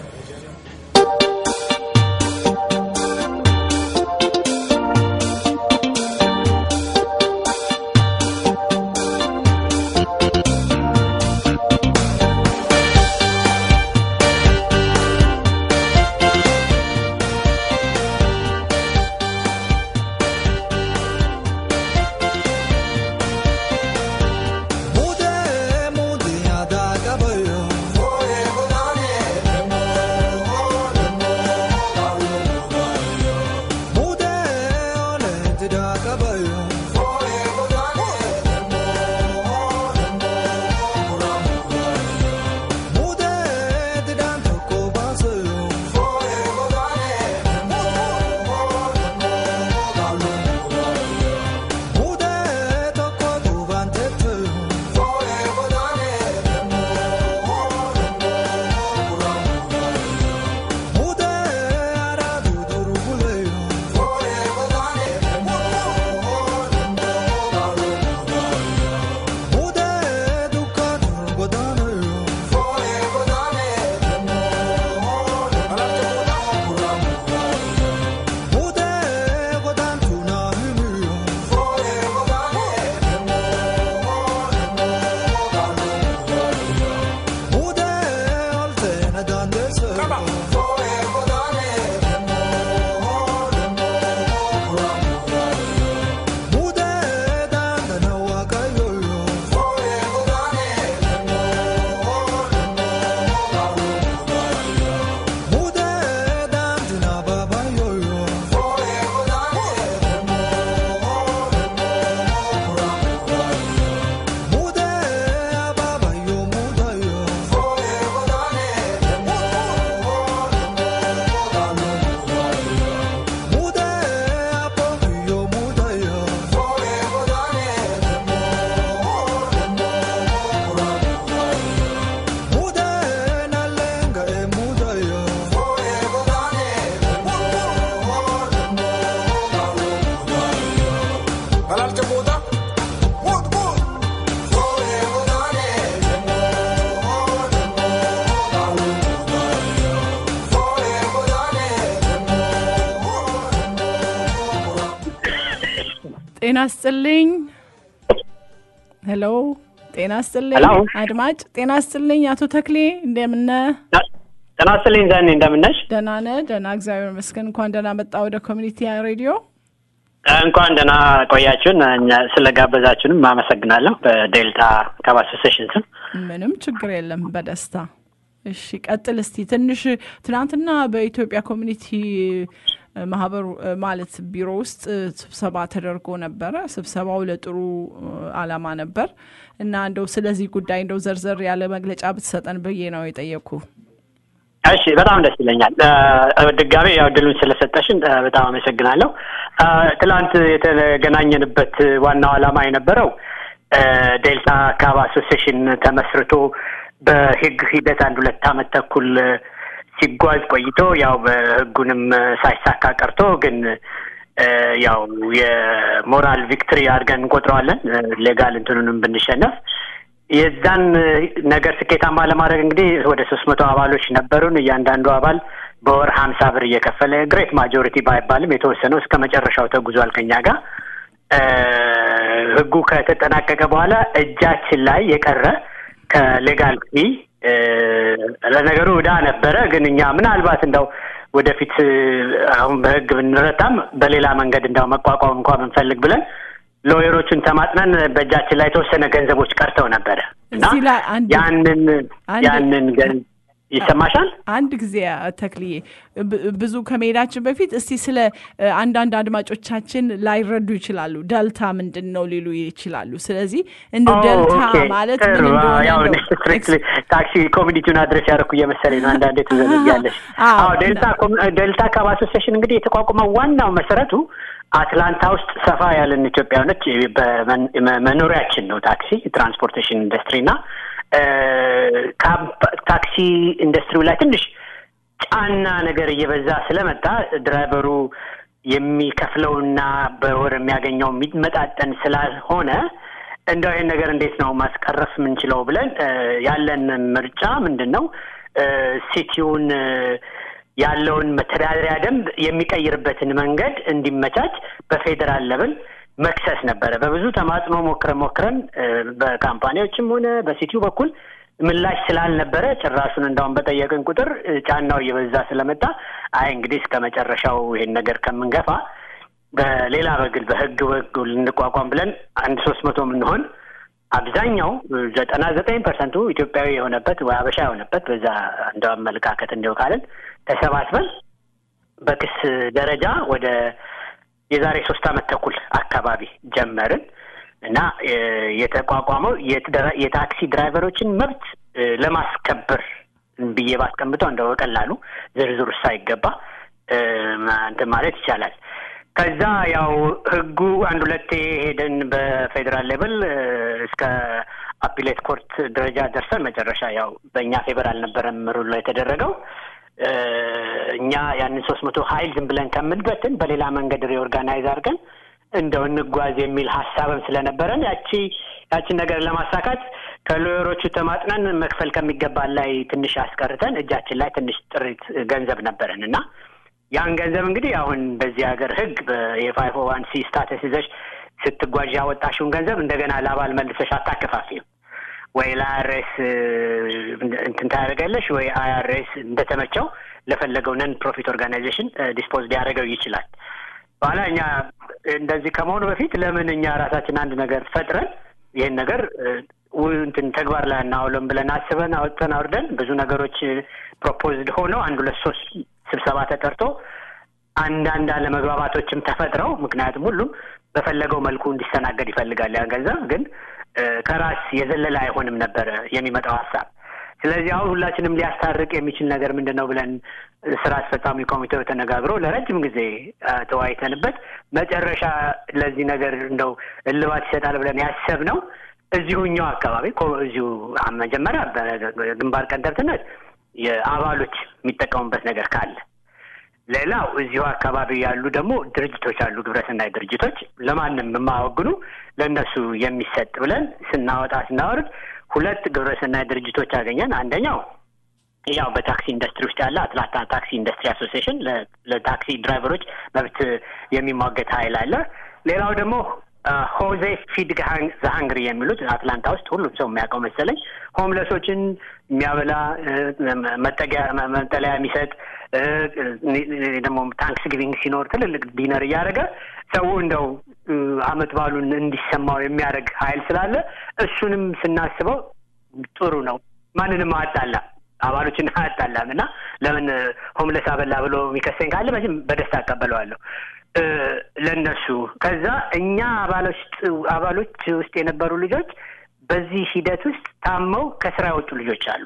ጤና ስጥልኝ። ሄሎ፣ ጤና ስጥልኝ ሄሎ። አድማጭ። ጤና ስጥልኝ አቶ ተክሌ እንደምነ ጤና ይስጥልኝ ዘኔ እንደምነሽ? ደህና ነህ? ደህና እግዚአብሔር ይመስገን። እንኳን ደህና መጣ ወደ ኮሚኒቲ ሬዲዮ። እንኳን ደህና ቆያችሁን። እኛ ስለጋበዛችሁንም አመሰግናለሁ በዴልታ ካብ አሶሴሽን ስም። ምንም ችግር የለም፣ በደስታ እሺ። ቀጥል እስቲ ትንሽ ትናንትና በኢትዮጵያ ኮሚኒቲ ማህበሩ ማለት ቢሮ ውስጥ ስብሰባ ተደርጎ ነበረ። ስብሰባው ለጥሩ አላማ ነበር እና እንደው ስለዚህ ጉዳይ እንደው ዘርዘር ያለ መግለጫ ብትሰጠን ብዬ ነው የጠየቅኩ። እሺ በጣም ደስ ይለኛል። ድጋሜ ያው ድሉን ስለሰጠሽን በጣም አመሰግናለሁ። ትላንት የተገናኘንበት ዋናው ዓላማ የነበረው ዴልታ ካብ አሶሴሽን ተመስርቶ በህግ ሂደት አንድ ሁለት አመት ተኩል ሲጓዝ ቆይቶ ያው በህጉንም ሳይሳካ ቀርቶ ግን ያው የሞራል ቪክትሪ አድርገን እንቆጥረዋለን ሌጋል እንትኑንም ብንሸነፍ የዛን ነገር ስኬታማ ለማድረግ እንግዲህ ወደ ሶስት መቶ አባሎች ነበሩን። እያንዳንዱ አባል በወር ሀምሳ ብር እየከፈለ ግሬት ማጆሪቲ ባይባልም የተወሰነው እስከ መጨረሻው ተጉዟል ከኛ ጋር። ህጉ ከተጠናቀቀ በኋላ እጃችን ላይ የቀረ ከሌጋል ፊ ለነገሩ ዕዳ ነበረ። ግን እኛ ምናልባት እንደው ወደፊት አሁን በህግ ብንረታም በሌላ መንገድ እንደው መቋቋም እንኳ ብንፈልግ ብለን ሎየሮቹን ተማጥነን በእጃችን ላይ የተወሰነ ገንዘቦች ቀርተው ነበረ እና እዚህ ላይ አንድ ያንን አንድ- ያንን ገን ይሰማሻል? አንድ ጊዜ ተክልዬ ብ- ብዙ ከመሄዳችን በፊት እስቲ ስለ እ፣ አንዳንድ አድማጮቻችን ላይረዱ ይችላሉ። ደልታ ምንድን ነው ሊሉ ይችላሉ። ስለዚህ እንደ ኦ፣ ደልታ ኦኬ። ማለት ጥሩ። ምን እንደሆነ ያው እንደው ስትሪክትሊ ታክሲ ኮሚኒቲውን አድረስ ያደረኩ እየመሰለኝ ነው። አንዳንዴ ትዘነጊያለሽ። አዎ፣ አዎ ዴልታ ኮም- ዴልታ ካብ አሶሲዬሽን እንግዲህ የተቋቋመው ዋናው መሰረቱ አትላንታ ውስጥ ሰፋ ያለን ኢትዮጵያኖች በመን- መኖሪያችን ነው ታክሲ ትራንስፖርቴሽን ኢንዱስትሪ እና እ፣ ካምፕ- ታክሲ ኢንዱስትሪው ላይ ትንሽ ጫና ነገር እየበዛ ስለመጣ ድራይቨሩ የሚከፍለውና በወር የሚያገኘው የሚመጣጠን ስላልሆነ እንደው ይህን ነገር እንዴት ነው ማስቀረፍ የምንችለው ብለን እ፣ ያለን ምርጫ ምንድን ነው እ፣ ሲቲውን እ፣ ያለውን መተዳደሪያ ደንብ የሚቀይርበትን መንገድ እንዲመቻች በፌዴራል ለብል መክሰስ ነበረ። በብዙ ተማጽኖ ሞክረን ሞክረን እ፣ በካምፓኒዎችም ሆነ በሲቲው በኩል ምላሽ ስላልነበረ ጭራሹን እንዳውም በጠየቅን ቁጥር እ፣ ጫናው እየበዛ ስለመጣ አይ እንግዲህ እስከ መጨረሻው ይሄን ነገር ከምንገፋ በሌላ በግል በህግ በኩል ልንቋቋም ብለን አንድ ሶስት መቶ የምንሆን አብዛኛው ዘጠና ዘጠኝ ፐርሰንቱ ኢትዮጵያዊ የሆነበት ወይ አበሻ የሆነበት በዛ እንደ አመለካከት እንዲው ካለን ተሰባስበን በክስ ደረጃ ወደ የዛሬ ሶስት አመት ተኩል አካባቢ ጀመርን እና እ፣ የተቋቋመው የትደራ- የታክሲ ድራይቨሮችን መብት እ፣ ለማስከበር ብዬ ባስቀምጠው እንደው በቀላሉ ዝርዝር ውስጥ ሳይገባ እ፣ ማ- እንትን ማለት ይቻላል። ከዛ ያው ህጉ አንድ ሁለቴ ሄደን በፌዴራል ሌቭል እ፣ እስከ አፒሌት ኮርት ደረጃ ደርሰን መጨረሻ ያው በእኛ ፌቨር አልነበረም ሩሉ የተደረገው እ፣ እኛ ያንን ሶስት መቶ ሀይል ዝም ብለን ከምንበትን በሌላ መንገድ ሪኦርጋናይዝ አድርገን እንደው እንጓዝ የሚል ሀሳብም ስለነበረን ያቺ ያቺን ነገር ለማሳካት ከሎየሮቹ ተማጥነን መክፈል ከሚገባን ላይ ትንሽ አስቀርተን እጃችን ላይ ትንሽ ጥሪት ገንዘብ ነበረን እና ያን ገንዘብ እንግዲህ አሁን በዚህ ሀገር ህግ የፋይቭ ዋን ሲ ስታተስ ይዘሽ ስትጓዥ ያወጣሽውን ገንዘብ እንደገና ለአባል መልሰሽ አታከፋፊም። ወይ ለአይአርኤስ እንትን ታደርጋለሽ ወይ አይአርኤስ እንደተመቸው ለፈለገው ነን ፕሮፊት ኦርጋናይዜሽን ዲስፖዝ ሊያደርገው ይችላል። በኋላ እኛ እንደዚህ ከመሆኑ በፊት ለምን እኛ ራሳችን አንድ ነገር ፈጥረን ይህን ነገር እ፣ ው- እንትን ተግባር ላይ እናውለም ብለን አስበን አውጥተን አውርደን ብዙ ነገሮች ፕሮፖዝድ ሆነው አንድ ሁለት ሶስት ስብሰባ ተጠርቶ አንዳንድ አለመግባባቶችም ተፈጥረው ምክንያቱም ሁሉም በፈለገው መልኩ እንዲስተናገድ ይፈልጋል። ያ ገንዘብ ግን እ፣ ከራስ የዘለለ አይሆንም ነበረ የሚመጣው ሀሳብ። ስለዚህ አሁን ሁላችንም ሊያስታርቅ የሚችል ነገር ምንድን ነው ብለን ስራ አስፈጻሚ ኮሚቴው ተነጋግሮ ለረጅም ጊዜ አ፣ ተወያይተንበት መጨረሻ ለዚህ ነገር እንደው እልባት ይሰጣል ብለን ያሰብነው እዚሁ እኛው አካባቢ ኮ- እዚሁ አ- መጀመሪያ በግንባር ቀደምትነት የአባሎች የሚጠቀሙበት ነገር ካለ ሌላው እዚሁ አካባቢ ያሉ ደግሞ ድርጅቶች አሉ፣ ግብረሰናይ ድርጅቶች ለማንም የማያወግኑ ለእነሱ የሚሰጥ ብለን ስናወጣ ስናወርድ ሁለት ግብረሰናይ ድርጅቶች አገኘን። አንደኛው ያው በታክሲ ኢንዱስትሪ ውስጥ ያለ አትላንታ ታክሲ ኢንዱስትሪ አሶሲዬሽን ለ- ለታክሲ ድራይቨሮች መብት የሚሟገት ኃይል አለ። ሌላው ደግሞ አ፣ ሆዜ ፊድ ዘሀንግሪ የሚሉት አትላንታ ውስጥ ሁሉም ሰው የሚያውቀው መሰለኝ ሆምለሶችን የሚያበላ እ፣ መጠጊያ መ- መጠለያ የሚሰጥ እ፣ እ፣ ደግሞ ታንክስ ጊቪንግ ሲኖር ትልልቅ ዲነር እያደረገ ሰው እንደው እ፣ አመት ባሉን እንዲሰማው የሚያደርግ ኃይል ስላለ እሱንም ስናስበው ጥሩ ነው። ማንንም አያጣላ አባሎችን አያጣላም እና ለምን ሆምለስ አበላ ብሎ የሚከሰኝ ካለ መቼም በደስታ አቀበለዋለሁ እ፣ ለእነሱ ከዛ እኛ አባሎች አባሎች ውስጥ የነበሩ ልጆች በዚህ ሂደት ውስጥ ታመው ከስራ የወጡ ልጆች አሉ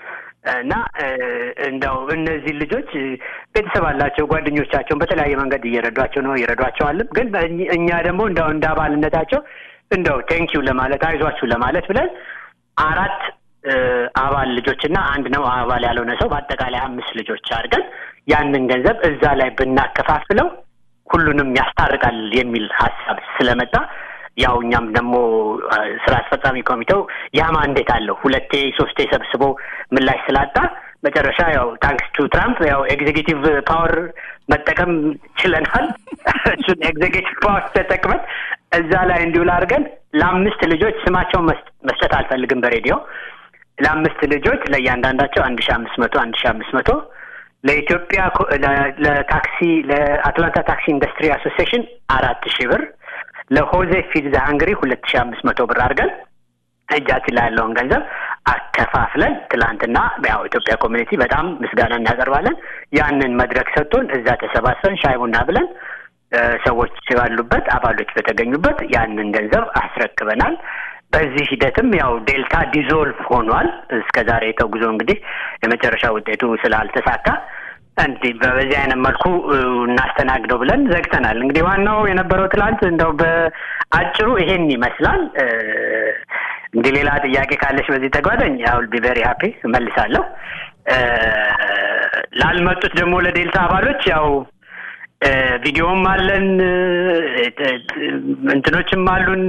እና እ፣ እንደው እነዚህ ልጆች እ፣ ቤተሰብ አላቸው። ጓደኞቻቸውን በተለያየ መንገድ እየረዷቸው ነው ይረዷቸዋልም። ግን በእኝ- እኛ ደግሞ እንደው እንደ አባልነታቸው እንደው ቴንኪው ለማለት አይዟችሁ ለማለት ብለን አራት እ፣ አባል ልጆችና አንድ ነው አባል ያልሆነ ሰው በአጠቃላይ አምስት ልጆች አድርገን ያንን ገንዘብ እዛ ላይ ብናከፋፍለው ሁሉንም ያስታርቃል የሚል ሀሳብ ስለመጣ ያው እኛም ደግሞ ስራ አስፈጻሚ ኮሚቴው ያ ማንዴት አለው ሁለቴ ሶስቴ ሰብስቦ ምላሽ ስላጣ መጨረሻ ያው ታንክስ ቱ ትራምፕ ያው ኤግዜኪቲቭ ፓወር መጠቀም ችለናል። እሱን ኤግዜኪቲቭ ፓወር ተጠቅመን እዛ ላይ እንዲውል አድርገን ለአምስት ልጆች ስማቸውን መስጠት አልፈልግም በሬዲዮ ለአምስት ልጆች ለእያንዳንዳቸው አንድ ሺ አምስት መቶ አንድ ሺ አምስት መቶ ለኢትዮጵያ ለታክሲ ለአትላንታ ታክሲ ኢንዱስትሪ አሶሲዬሽን አራት ሺህ ብር ለሆዜ ፊድ ዘ ሃንግሪ ሁለት ሺህ አምስት መቶ ብር አድርገን እጃችን ላይ ያለውን ገንዘብ አከፋፍለን ትላንትና ያው ኢትዮጵያ ኮሚኒቲ በጣም ምስጋና እናቀርባለን። ያንን መድረክ ሰጥቶን እዛ ተሰባስበን ሻይ ቡና ብለን ሰዎች ባሉበት አባሎች በተገኙበት ያንን ገንዘብ አስረክበናል። በዚህ ሂደትም ያው ዴልታ ዲዞልቭ ሆኗል። እስከ ዛሬ ተጉዞ እንግዲህ የመጨረሻ ውጤቱ ስላልተሳካ እንዲህ በዚህ አይነት መልኩ እናስተናግደው ብለን ዘግተናል። እንግዲህ ዋናው የነበረው ትላንት እንደው በአጭሩ ይሄን ይመስላል። እንግዲህ ሌላ ጥያቄ ካለች በዚህ ተጓዳኝ አውል ቢ ቬሪ ሀፒ እመልሳለሁ። ላልመጡት ደግሞ ለዴልታ አባሎች ያው ቪዲዮም አለን እንትኖችም አሉን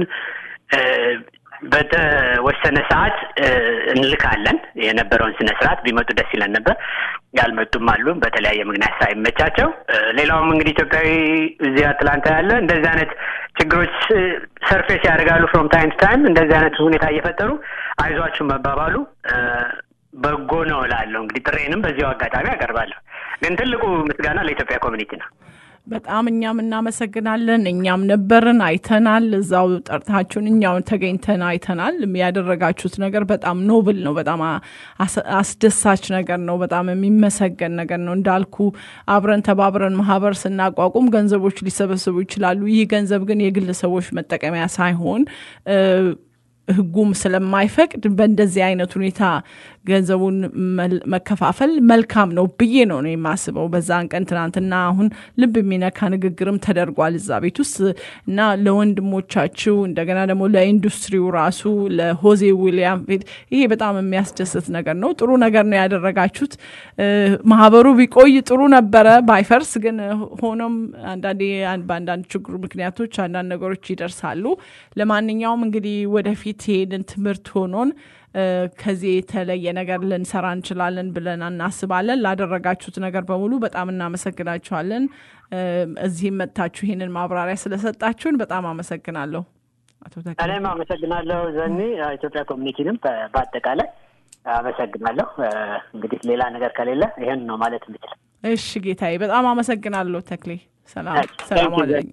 በተወሰነ ሰዓት እንልካለን። የነበረውን ስነ ስርዓት ቢመጡ ደስ ይለን ነበር። ያልመጡም አሉ በተለያየ ምክንያት ሳይመቻቸው። ሌላውም እንግዲህ ኢትዮጵያዊ እዚህ አትላንታ ያለ እንደዚህ አይነት ችግሮች ሰርፌስ ያደርጋሉ ፍሮም ታይም ቱ ታይም እንደዚህ አይነት ሁኔታ እየፈጠሩ አይዟችሁ መባባሉ በጎ ነው እላለሁ። እንግዲህ ጥሬንም በዚያው አጋጣሚ አቀርባለሁ። ግን ትልቁ ምስጋና ለኢትዮጵያ ኮሚኒቲ ነው። በጣም እኛም እናመሰግናለን። እኛም ነበርን፣ አይተናል። እዛው ጠርታችሁን እኛው ተገኝተን አይተናል። ያደረጋችሁት ነገር በጣም ኖብል ነው። በጣም አስደሳች ነገር ነው። በጣም የሚመሰገን ነገር ነው። እንዳልኩ አብረን ተባብረን ማህበር ስናቋቁም ገንዘቦች ሊሰበሰቡ ይችላሉ። ይህ ገንዘብ ግን የግለሰቦች መጠቀሚያ ሳይሆን ህጉም ስለማይፈቅድ በእንደዚህ አይነት ሁኔታ ገንዘቡን መከፋፈል መልካም ነው ብዬ ነው ነው የማስበው። በዛን ቀን ትናንትና አሁን ልብ የሚነካ ንግግርም ተደርጓል እዛ ቤት ውስጥ እና ለወንድሞቻችሁ እንደገና ደግሞ ለኢንዱስትሪው ራሱ ለሆዜ ዊሊያም ቤት ይሄ በጣም የሚያስደስት ነገር ነው። ጥሩ ነገር ነው ያደረጋችሁት። ማህበሩ ቢቆይ ጥሩ ነበረ ባይፈርስ። ግን ሆኖም አንዳንዴ በአንዳንድ ችግሩ ምክንያቶች አንዳንድ ነገሮች ይደርሳሉ። ለማንኛውም እንግዲህ ወደፊት ይሄንን ትምህርት ሆኖን ከዚህ የተለየ ነገር ልንሰራ እንችላለን ብለን እናስባለን። ላደረጋችሁት ነገር በሙሉ በጣም እናመሰግናችኋለን። እዚህም መጥታችሁ ይህንን ማብራሪያ ስለሰጣችሁን በጣም አመሰግናለሁ። አቶ እኔም አመሰግናለሁ ዘኒ፣ ኢትዮጵያ ኮሚኒቲንም በአጠቃላይ አመሰግናለሁ። እንግዲህ ሌላ ነገር ከሌለ ይህን ነው ማለት የምችል። እሺ ጌታዬ፣ በጣም አመሰግናለሁ ተክሌ። ሰላም ሰላም አለኝ።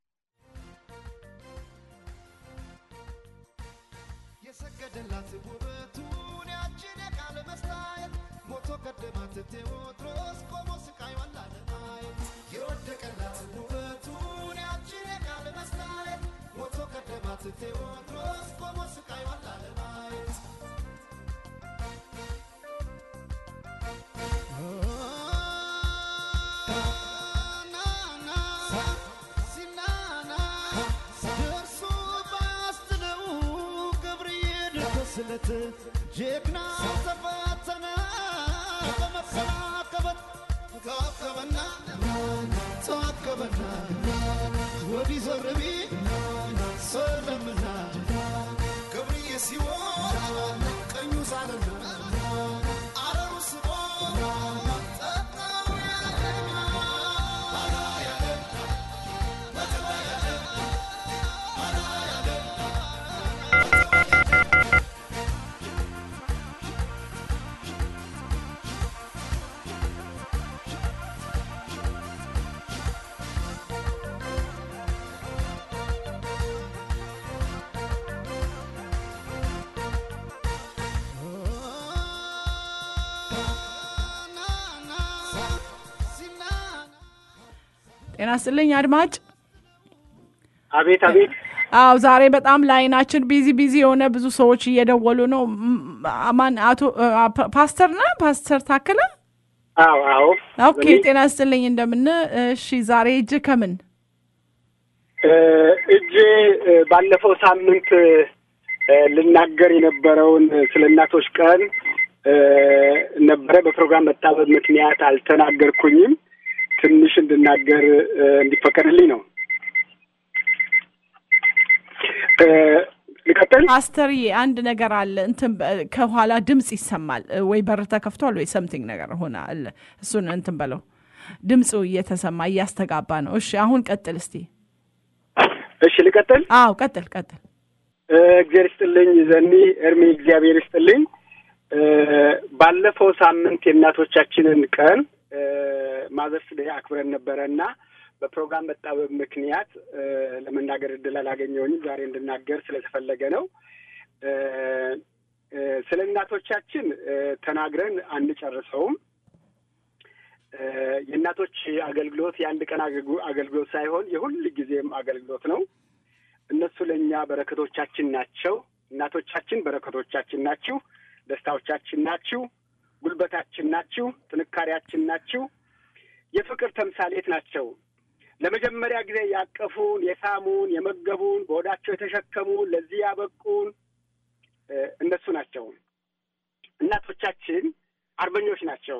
የሰገደላት ውበቱን ያችን የቃለ መስታየት ሞቶ ቀደማት ቴዎድሮስ ቆሞ ስቃይዋን ላለማየት የወደቀላት ውበቱን ያችን የቃለ መስታየት ሞቶ ቀደማት ቴዎድሮስ ቆሞ ስቃይዋን ላለማየት ስለት ጀግና ተፈተነ በመሰናከበት ተዋከበና ተዋከበና ወዲህ ዞር ቢል ሰለምና ገብርዬ ሲሆን ቀኙ ሳለና አረሩ ስቦ ጠጣው ያለና አላ ያለና በተባ ያለና አላ ያለና ጤና ስጥልኝ አድማጭ። አቤት አቤት። አዎ ዛሬ በጣም ለአይናችን ቢዚ ቢዚ የሆነ ብዙ ሰዎች እየደወሉ ነው። ማን አቶ ፓስተር ነ ፓስተር ታከለ? አዎ አዎ። ኦኬ ጤና ስጥልኝ እንደምን። እሺ ዛሬ እጅ ከምን እጄ ባለፈው ሳምንት ልናገር የነበረውን ስለ እናቶች ቀን ነበረ። በፕሮግራም መጣበብ ምክንያት አልተናገርኩኝም። ትንሽ እንድናገር እንዲፈቀድልኝ ነው። ልቀጥል? ፓስተርዬ አንድ ነገር አለ። እንትን በ- ከኋላ ድምፅ ይሰማል ወይ በር ተከፍቷል ወይ ሰምቲንግ ነገር ሆነ አለ። እሱን እንትን በለው ድምፁ እየተሰማ እያስተጋባ ነው። እሺ አሁን ቀጥል እስቲ። እሺ ልቀጥል? አዎ ቀጥል ቀጥል። እ፣ እግዚአብሔር ይስጥልኝ ዘኒ እርሜ እግዚአብሔር ይስጥልኝ። እ፣ ባለፈው ሳምንት የእናቶቻችንን ቀን ማዘርስ ዴይ አክብረን ነበረ እና በፕሮግራም መጣበብ ምክንያት እ፣ ለመናገር እድል አላገኘሁኝም። ዛሬ እንድናገር ስለተፈለገ ነው። እ፣ እ፣ ስለ እናቶቻችን እ፣ ተናግረን አንጨርሰውም። እ፣ የእናቶች አገልግሎት የአንድ ቀን አገልግሎ- አገልግሎት ሳይሆን የሁል ጊዜም አገልግሎት ነው። እነሱ ለእኛ በረከቶቻችን ናቸው። እናቶቻችን በረከቶቻችን ናችሁ፣ ደስታዎቻችን ናችሁ፣ ጉልበታችን ናችሁ፣ ጥንካሬያችን ናችሁ፣ የፍቅር ተምሳሌት ናቸው። ለመጀመሪያ ጊዜ ያቀፉን፣ የሳሙን፣ የመገቡን፣ በሆዳቸው የተሸከሙን፣ ለዚህ ያበቁን እ፣ እነሱ ናቸው። እናቶቻችን አርበኞች ናቸው።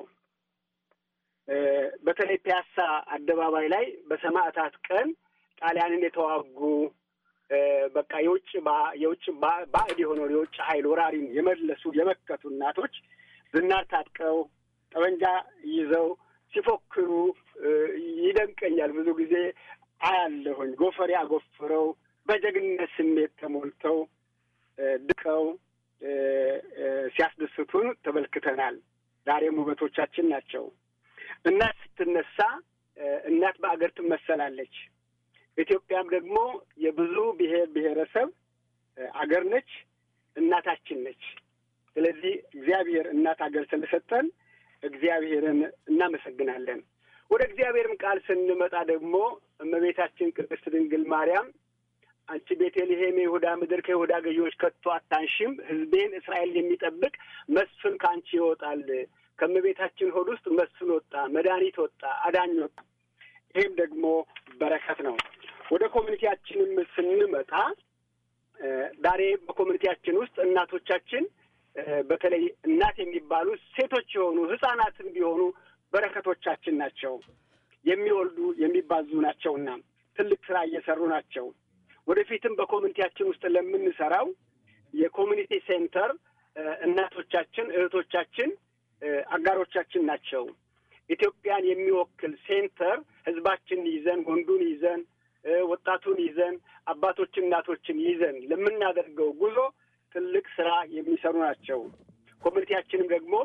እ፣ በተለይ ፒያሳ አደባባይ ላይ በሰማዕታት ቀን ጣሊያንን የተዋጉ እ፣ በቃ የውጭ ባ- የውጭ ባ- ባዕድ የሆነውን የውጭ ኃይል ወራሪን የመለሱ የመከቱ እናቶች ዝናር ታጥቀው ጠመንጃ ይዘው ሲፎክሩ እ፣ ይደንቀኛል። ብዙ ጊዜ አያለሁኝ። ጎፈሬ አጎፍረው በጀግንነት ስሜት ተሞልተው እ፣ ድቀው እ፣ እ፣ ሲያስደስቱን ተመልክተናል። ዛሬም ውበቶቻችን ናቸው። እናት ስትነሳ እ፣ እናት በአገር ትመሰላለች። ኢትዮጵያም ደግሞ የብዙ ብሔር ብሔረሰብ እ፣ አገር ነች፣ እናታችን ነች። ስለዚህ እግዚአብሔር እናት አገር ስለሰጠን እግዚአብሔርን እናመሰግናለን። ወደ እግዚአብሔርም ቃል ስንመጣ ደግሞ እመቤታችን ቅድስት ድንግል ማርያም አንቺ ቤተልሔም የይሁዳ ምድር ከይሁዳ ገዢዎች ከቶ አታንሽም፣ ሕዝቤን እስራኤል የሚጠብቅ መስፍን ከአንቺ ይወጣል። ከእመቤታችን ሆድ ውስጥ መስፍን ወጣ፣ መድኃኒት ወጣ፣ አዳኝ ወጣ። ይህም ደግሞ በረከት ነው። ወደ ኮሚኒቲያችንም ስንመጣ እ፣ ዛሬ በኮሚኒቲያችን ውስጥ እናቶቻችን እ፣ በተለይ እናት የሚባሉ ሴቶች የሆኑ ህጻናትም ቢሆኑ በረከቶቻችን ናቸው። የሚወልዱ የሚባዙ ናቸውና ትልቅ ስራ እየሰሩ ናቸው። ወደፊትም በኮሚኒቲያችን ውስጥ ለምንሰራው የኮሚኒቲ ሴንተር እ፣ እናቶቻችን እህቶቻችን እ፣ አጋሮቻችን ናቸው። ኢትዮጵያን የሚወክል ሴንተር ህዝባችንን ይዘን ወንዱን ይዘን እ፣ ወጣቱን ይዘን አባቶችን እናቶችን ይዘን ለምናደርገው ጉዞ ትልቅ ስራ የሚሰሩ ናቸው። ኮሚኒቲያችንም ደግሞ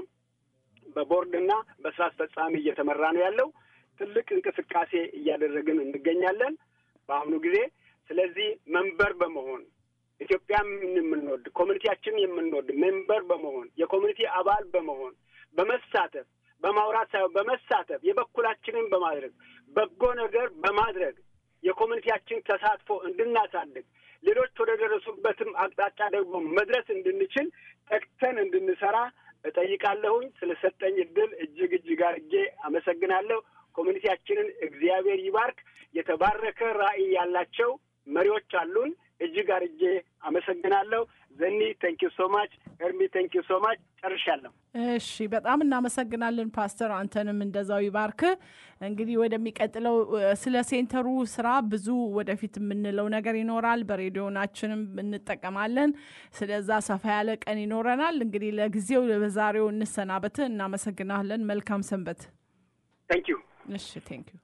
በቦርድና በስራ አስፈጻሚ እየተመራ ነው ያለው። ትልቅ እንቅስቃሴ እያደረግን እንገኛለን በአሁኑ ጊዜ። ስለዚህ መንበር በመሆን ኢትዮጵያም የምንወድ ኮሚኒቲያችንን የምንወድ ሜምበር በመሆን የኮሚኒቲ አባል በመሆን በመሳተፍ በማውራት ሳይሆን በመሳተፍ የበኩላችንን በማድረግ በጎ ነገር በማድረግ የኮሚኒቲያችን ተሳትፎ እንድናሳድግ ሌሎች ወደ ደረሱበትም አቅጣጫ ደግሞ መድረስ እንድንችል ተግተን እንድንሰራ እጠይቃለሁኝ። ስለሰጠኝ እድል እጅግ እጅግ አድርጌ አመሰግናለሁ። ኮሚኒቲያችንን እግዚአብሔር ይባርክ። የተባረከ ራዕይ ያላቸው መሪዎች አሉን። እጅግ አድርጌ አመሰግናለሁ። ዘኒ ቴንክ ዩ ሶ ማች፣ ኤርሚ ቴንክ ዩ ሶ ማች። ጨርሻለሁ። እሺ በጣም እናመሰግናለን ፓስተር፣ አንተንም እንደዛው ይባርክ። እንግዲህ ወደሚቀጥለው እ፣ ስለ ሴንተሩ ስራ ብዙ ወደፊት የምንለው ነገር ይኖራል። በሬዲዮናችንም እንጠቀማለን። ስለዛ ሰፋ ያለ ቀን ይኖረናል። እንግዲህ ለጊዜው በዛሬው እንሰናበት። እናመሰግናለን። መልካም ሰንበት። ቴንክ ዩ። እሺ ቴንክ ዩ።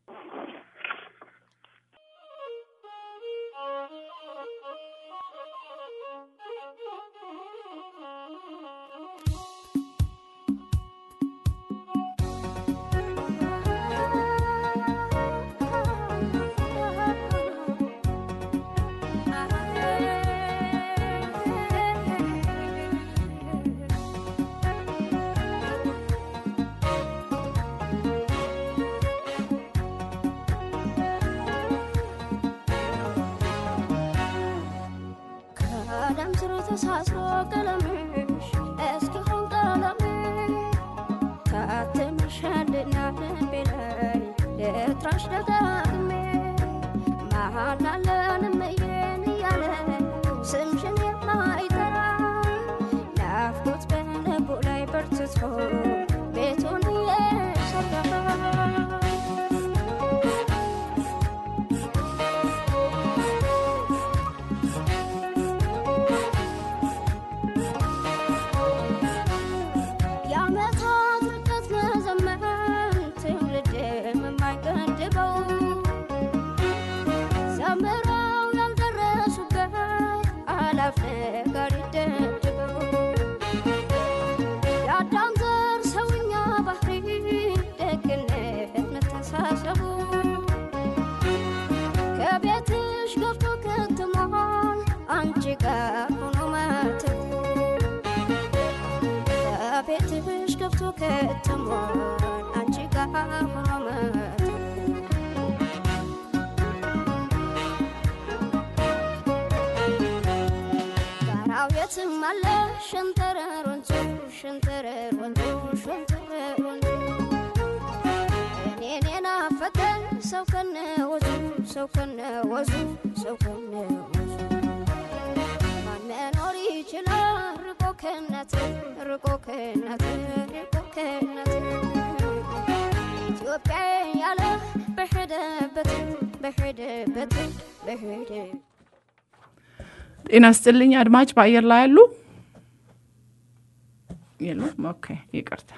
ከደም ስር ተሳስሮ ቀለምሽ እስኪሆን ቀለሜ ታትምሻልና ልቤ ላይ ልጥራሽ ደጋግሜ መሃላለን እመዬን እያለ ስምሽን የማይጠራ ናፍቆት በልቡ ላይ በርትቶ ቤቱን እየሰራ አላፍ ነገር ይደብድበው የአዳም ዘር ሰውኛ ባህሪ ደግነት መተሳሰቡ ከቤትሽ ገብቶ ከትሟል አንቺ ጋር ሆኖ ማተቡ ከቤትሽ ገብቶ ከትሟል አንቺ ጋር ሆኖ ማተቡ ጋራው የትም አለ ሸንተረር ወንዙ ሸንተረር ወንዙ ሸንተረር ወንዙ እኔን የናፈቀኝ ሰው ከነ ወዙ ሰው ከነ ወዙ ሰው ከነ ወዙ ማን መኖር ይችላል ርቆ ከእናት ርቆ ከእናት ርቆ ከእናት ኢትዮጵያ ያለ በሄደበት በሄደበት በሄደ ጤና ስጥልኝ አድማጭ በአየር ላይ ያሉ የሉም። ኦኬ ይቅርታ።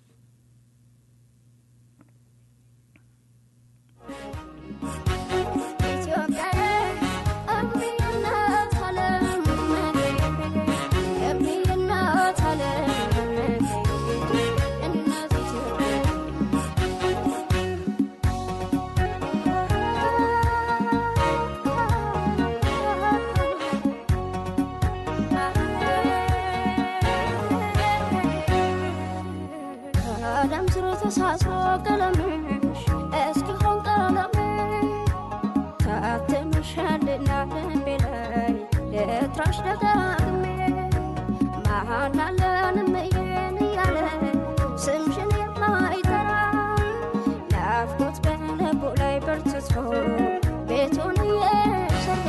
ከደም ስሩ ተሳስሮ ቀለምሽ እስኪሆን ቀለሜ ታትምሻልና ልቤ ላይ ልጥራሽ ደጋግሜ መሀል አለን እምዬን እያለ ስምሽን የማይጠራ ናፍቆት በልቡ ላይ በርትቶ ቤቱን እየሰራ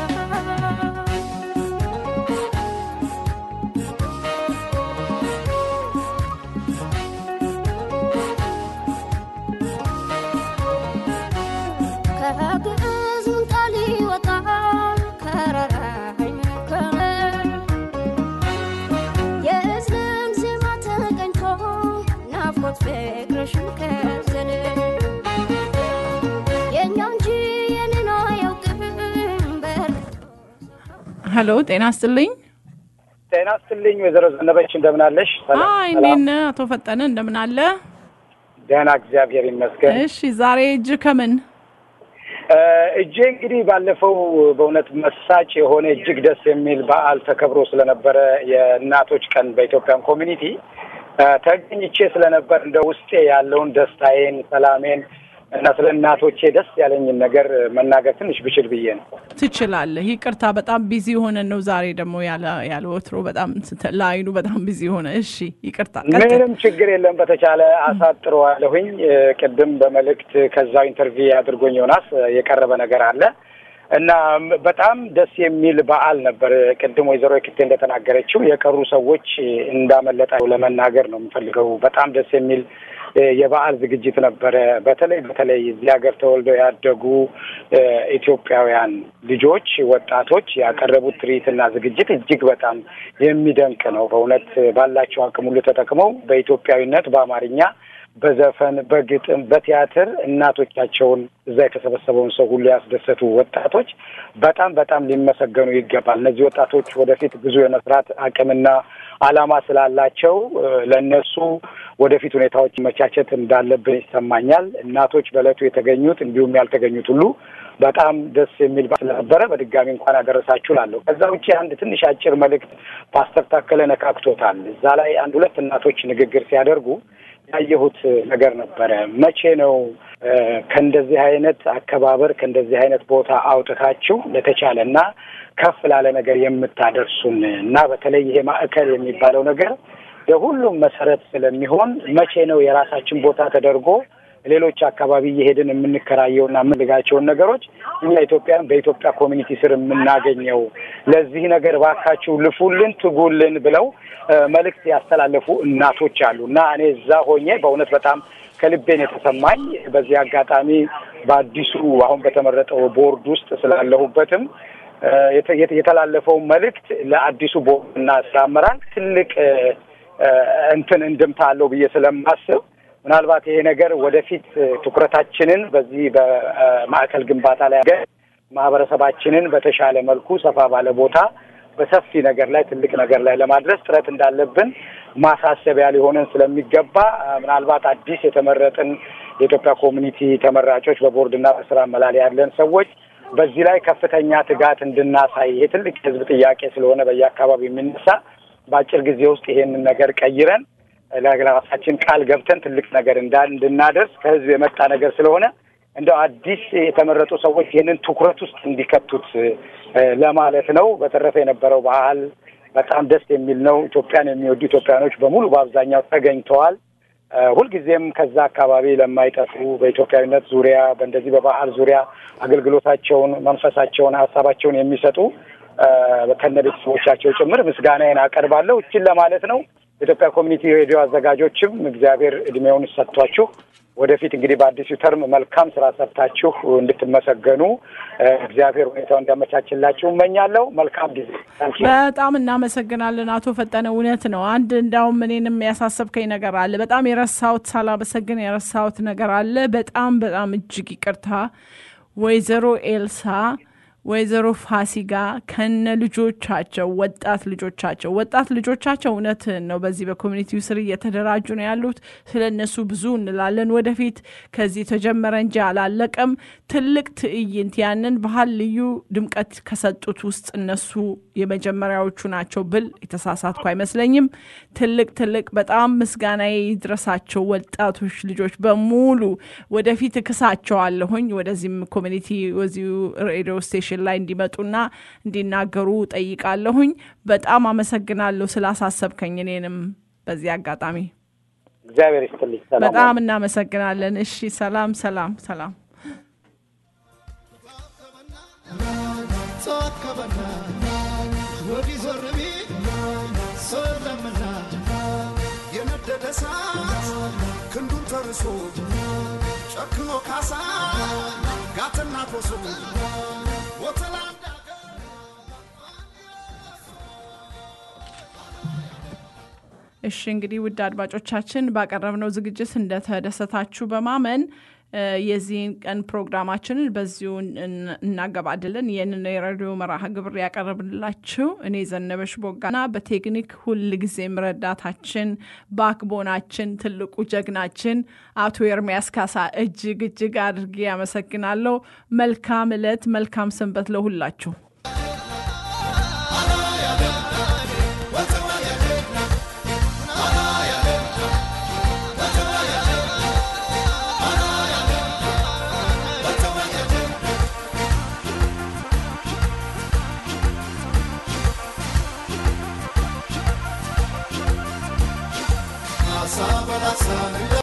ከግዕዝ ምን ቃል ይወጣል ከረራይ መከረ የእዝልን ዜማ ተቀኝቶ ናፍቆት ፍቅርሽን ከዘለ የእኛው እንጂ የኔን አያውቅም በር ሄሎ ጤና ስጥልኝ። ጤና ስትልኝ ወይዘሮ ዘነበች እንደምን አለሽ? ሰላም፣ አይ ሰላም። እንዴት ነህ አቶ ፈጠነ እንደምን አለ? ደህና እግዚአብሔር ይመስገን። እሺ ዛሬ እጅ ከምን እ፣ እጄ እንግዲህ ባለፈው በእውነት መሳጭ የሆነ እጅግ ደስ የሚል በዓል ተከብሮ ስለነበረ የእናቶች ቀን በኢትዮጵያን ኮሚኒቲ እ፣ ተገኝቼ ስለነበር እንደ ውስጤ ያለውን ደስታዬን፣ ሰላሜን እና ስለ እናቶቼ ደስ ያለኝን ነገር መናገር ትንሽ ብችል ብዬ ነው። ትችላለህ። ይቅርታ በጣም ቢዚ ሆነን ነው ዛሬ ደግሞ ያለ ያለ ወትሮ በጣም ስተ- ለአይኑ በጣም ቢዚ ሆነ። እሺ ይቅርታ ቀጥል። ምንም ችግር የለም። በተቻለ አሳጥረዋለሁኝ። እ፣ ቅድም በመልእክት ከዛው ኢንተርቪው አድርጎኝ ዮናስ እ፣ የቀረበ ነገር አለ እና ም- በጣም ደስ የሚል በዓል ነበር። ቅድም ወይዘሮ የክቴ እንደተናገረችው የቀሩ ሰዎች እ፣ እንዳመለጠ ለመናገር ነው የምፈልገው። በጣም ደስ የሚል እ፣ የበዓል ዝግጅት ነበረ። በተለይ በተለይ እዚህ ሀገር ተወልደው ያደጉ እ፣ ኢትዮጵያውያን ልጆች፣ ወጣቶች ያቀረቡት ትርኢትና ዝግጅት እጅግ በጣም የሚደንቅ ነው። በእውነት ባላቸው አቅም ሁሉ ተጠቅመው በኢትዮጵያዊነት በአማርኛ በዘፈን በግጥም በቲያትር እናቶቻቸውን እዛ የተሰበሰበውን ሰው ሁሉ ያስደሰቱ ወጣቶች በጣም በጣም ሊመሰገኑ ይገባል። እነዚህ ወጣቶች ወደፊት ብዙ የመስራት አቅምና ዓላማ ስላላቸው እ፣ ለእነሱ ወደፊት ሁኔታዎች መቻቸት እንዳለብን ይሰማኛል። እናቶች በእለቱ የተገኙት እንዲሁም ያልተገኙት ሁሉ በጣም ደስ የሚል በዓል ስለነበረ በድጋሚ እንኳን አደረሳችሁ ላለሁ። ከዛ ውጭ አንድ ትንሽ አጭር መልእክት ፓስተር ታከለ ነካክቶታል። እዛ ላይ አንድ ሁለት እናቶች ንግግር ሲያደርጉ ያየሁት ነገር ነበረ። መቼ ነው እ፣ ከእንደዚህ አይነት አከባበር ከእንደዚህ አይነት ቦታ አውጥታችሁ ለተቻለ እና ከፍ ላለ ነገር የምታደርሱን እና በተለይ ይሄ ማዕከል የሚባለው ነገር ለሁሉም መሰረት ስለሚሆን መቼ ነው የራሳችን ቦታ ተደርጎ ሌሎች አካባቢ እየሄድን የምንከራየውና የምንልጋቸውን ነገሮች እኛ ኢትዮጵያን በኢትዮጵያ ኮሚኒቲ ስር የምናገኘው ለዚህ ነገር ባካችሁ ልፉልን፣ ትጉልን ብለው እ፣ መልእክት ያስተላለፉ እናቶች አሉ እና እኔ እዛ ሆኜ በእውነት በጣም ከልቤን የተሰማኝ በዚህ አጋጣሚ በአዲሱ አሁን በተመረጠው ቦርድ ውስጥ ስላለሁበትም እ፣ የተ- የተ- የተላለፈው መልእክት ለአዲሱ ቦርድ እና ስራ አመራር ትልቅ እ፣ እ፣ እንትን እንድምታ አለው ብዬ ስለማስብ ምናልባት ይሄ ነገር ወደፊት እ፣ ትኩረታችንን በዚህ በማዕከል ግንባታ ላይ አድርገን ማህበረሰባችንን በተሻለ መልኩ ሰፋ ባለ ቦታ በሰፊ ነገር ላይ ትልቅ ነገር ላይ ለማድረስ ጥረት እንዳለብን ማሳሰቢያ ሊሆነን ስለሚገባ ምናልባት አዲስ የተመረጥን የኢትዮጵያ ኮሚኒቲ ተመራጮች በቦርድና በስራ መላል ያለን ሰዎች በዚህ ላይ ከፍተኛ ትጋት እንድናሳይ ይሄ ትልቅ የህዝብ ጥያቄ ስለሆነ በየአካባቢው የሚነሳ በአጭር ጊዜ ውስጥ ይሄንን ነገር ቀይረን ለራሳችን ቃል ገብተን ትልቅ ነገር እንዳ እንድናደርስ ከህዝብ የመጣ ነገር ስለሆነ እንደው አዲስ የተመረጡ ሰዎች ይህንን ትኩረት ውስጥ እንዲከቱት ለማለት ነው። በተረፈ የነበረው ባህል በጣም ደስ የሚል ነው። ኢትዮጵያን የሚወዱ ኢትዮጵያኖች በሙሉ በአብዛኛው ተገኝተዋል። ሁልጊዜም ከዛ አካባቢ ለማይጠፉ በኢትዮጵያዊነት ዙሪያ በእንደዚህ በባህል ዙሪያ አገልግሎታቸውን፣ መንፈሳቸውን፣ ሀሳባቸውን የሚሰጡ ከነ ቤተሰቦቻቸው ጭምር ምስጋናዬን አቀርባለሁ። እችን ለማለት ነው። የኢትዮጵያ ኮሚኒቲ ሬዲዮ አዘጋጆችም እግዚአብሔር እድሜውን ሰጥቷችሁ ወደፊት እንግዲህ በአዲሱ ተርም መልካም ስራ ሰርታችሁ እንድትመሰገኑ እግዚአብሔር ሁኔታው እንዲያመቻችላችሁ እመኛለሁ። መልካም ጊዜ። በጣም እናመሰግናለን አቶ ፈጠነ። እውነት ነው። አንድ እንዳውም እኔንም ያሳሰብከኝ ነገር አለ። በጣም የረሳሁት ሳላመሰግን የረሳሁት ነገር አለ። በጣም በጣም እጅግ ይቅርታ ወይዘሮ ኤልሳ ወይዘሮ ፋሲጋ ከነ ልጆቻቸው ወጣት ልጆቻቸው ወጣት ልጆቻቸው እውነትህን ነው። በዚህ በኮሚኒቲው ስር እየተደራጁ ነው ያሉት። ስለ እነሱ ብዙ እንላለን ወደፊት። ከዚህ ተጀመረ እንጂ አላለቀም። ትልቅ ትዕይንት ያንን ባህል ልዩ ድምቀት ከሰጡት ውስጥ እነሱ የመጀመሪያዎቹ ናቸው ብል የተሳሳትኩ አይመስለኝም። ትልቅ ትልቅ በጣም ምስጋናዬ ይድረሳቸው ወጣቶች ልጆች በሙሉ። ወደፊት እክሳቸዋለሁኝ ወደዚህም ኮሚኒቲ ወዚሁ ሬዲዮ ስቴሽን ላይ እንዲመጡና እንዲናገሩ ጠይቃለሁኝ። በጣም አመሰግናለሁ ስላሳሰብከኝ እኔንም በዚህ አጋጣሚ እግዚአብሔር ይስጥልኝ። ሰላም በጣም እናመሰግናለን። እሺ፣ ሰላም ሰላም ሰላም። ተዋከበና ወዲህ ዞር ቢል ሰለምና የነደደ እሳት ክንዱን ተርሶ ጨክኖ ካሳ ጋትና ኮሶ ወተላንዳ እሺ እንግዲህ ውድ አድማጮቻችን ባቀረብነው ዝግጅት እንደተደሰታችሁ በማመን የዚህን ቀን ፕሮግራማችንን በዚሁ እናገባድልን። ይህንን የሬዲዮ መርሃ ግብር ያቀረብንላችሁ እኔ ዘነበሽ ቦጋና በቴክኒክ ሁል ጊዜም ረዳታችን ባክቦናችን ትልቁ ጀግናችን አቶ ኤርሚያስ ካሳ እጅግ እጅግ አድርጌ ያመሰግናለሁ። መልካም እለት፣ መልካም ሰንበት ለሁላችሁ። Asa balasa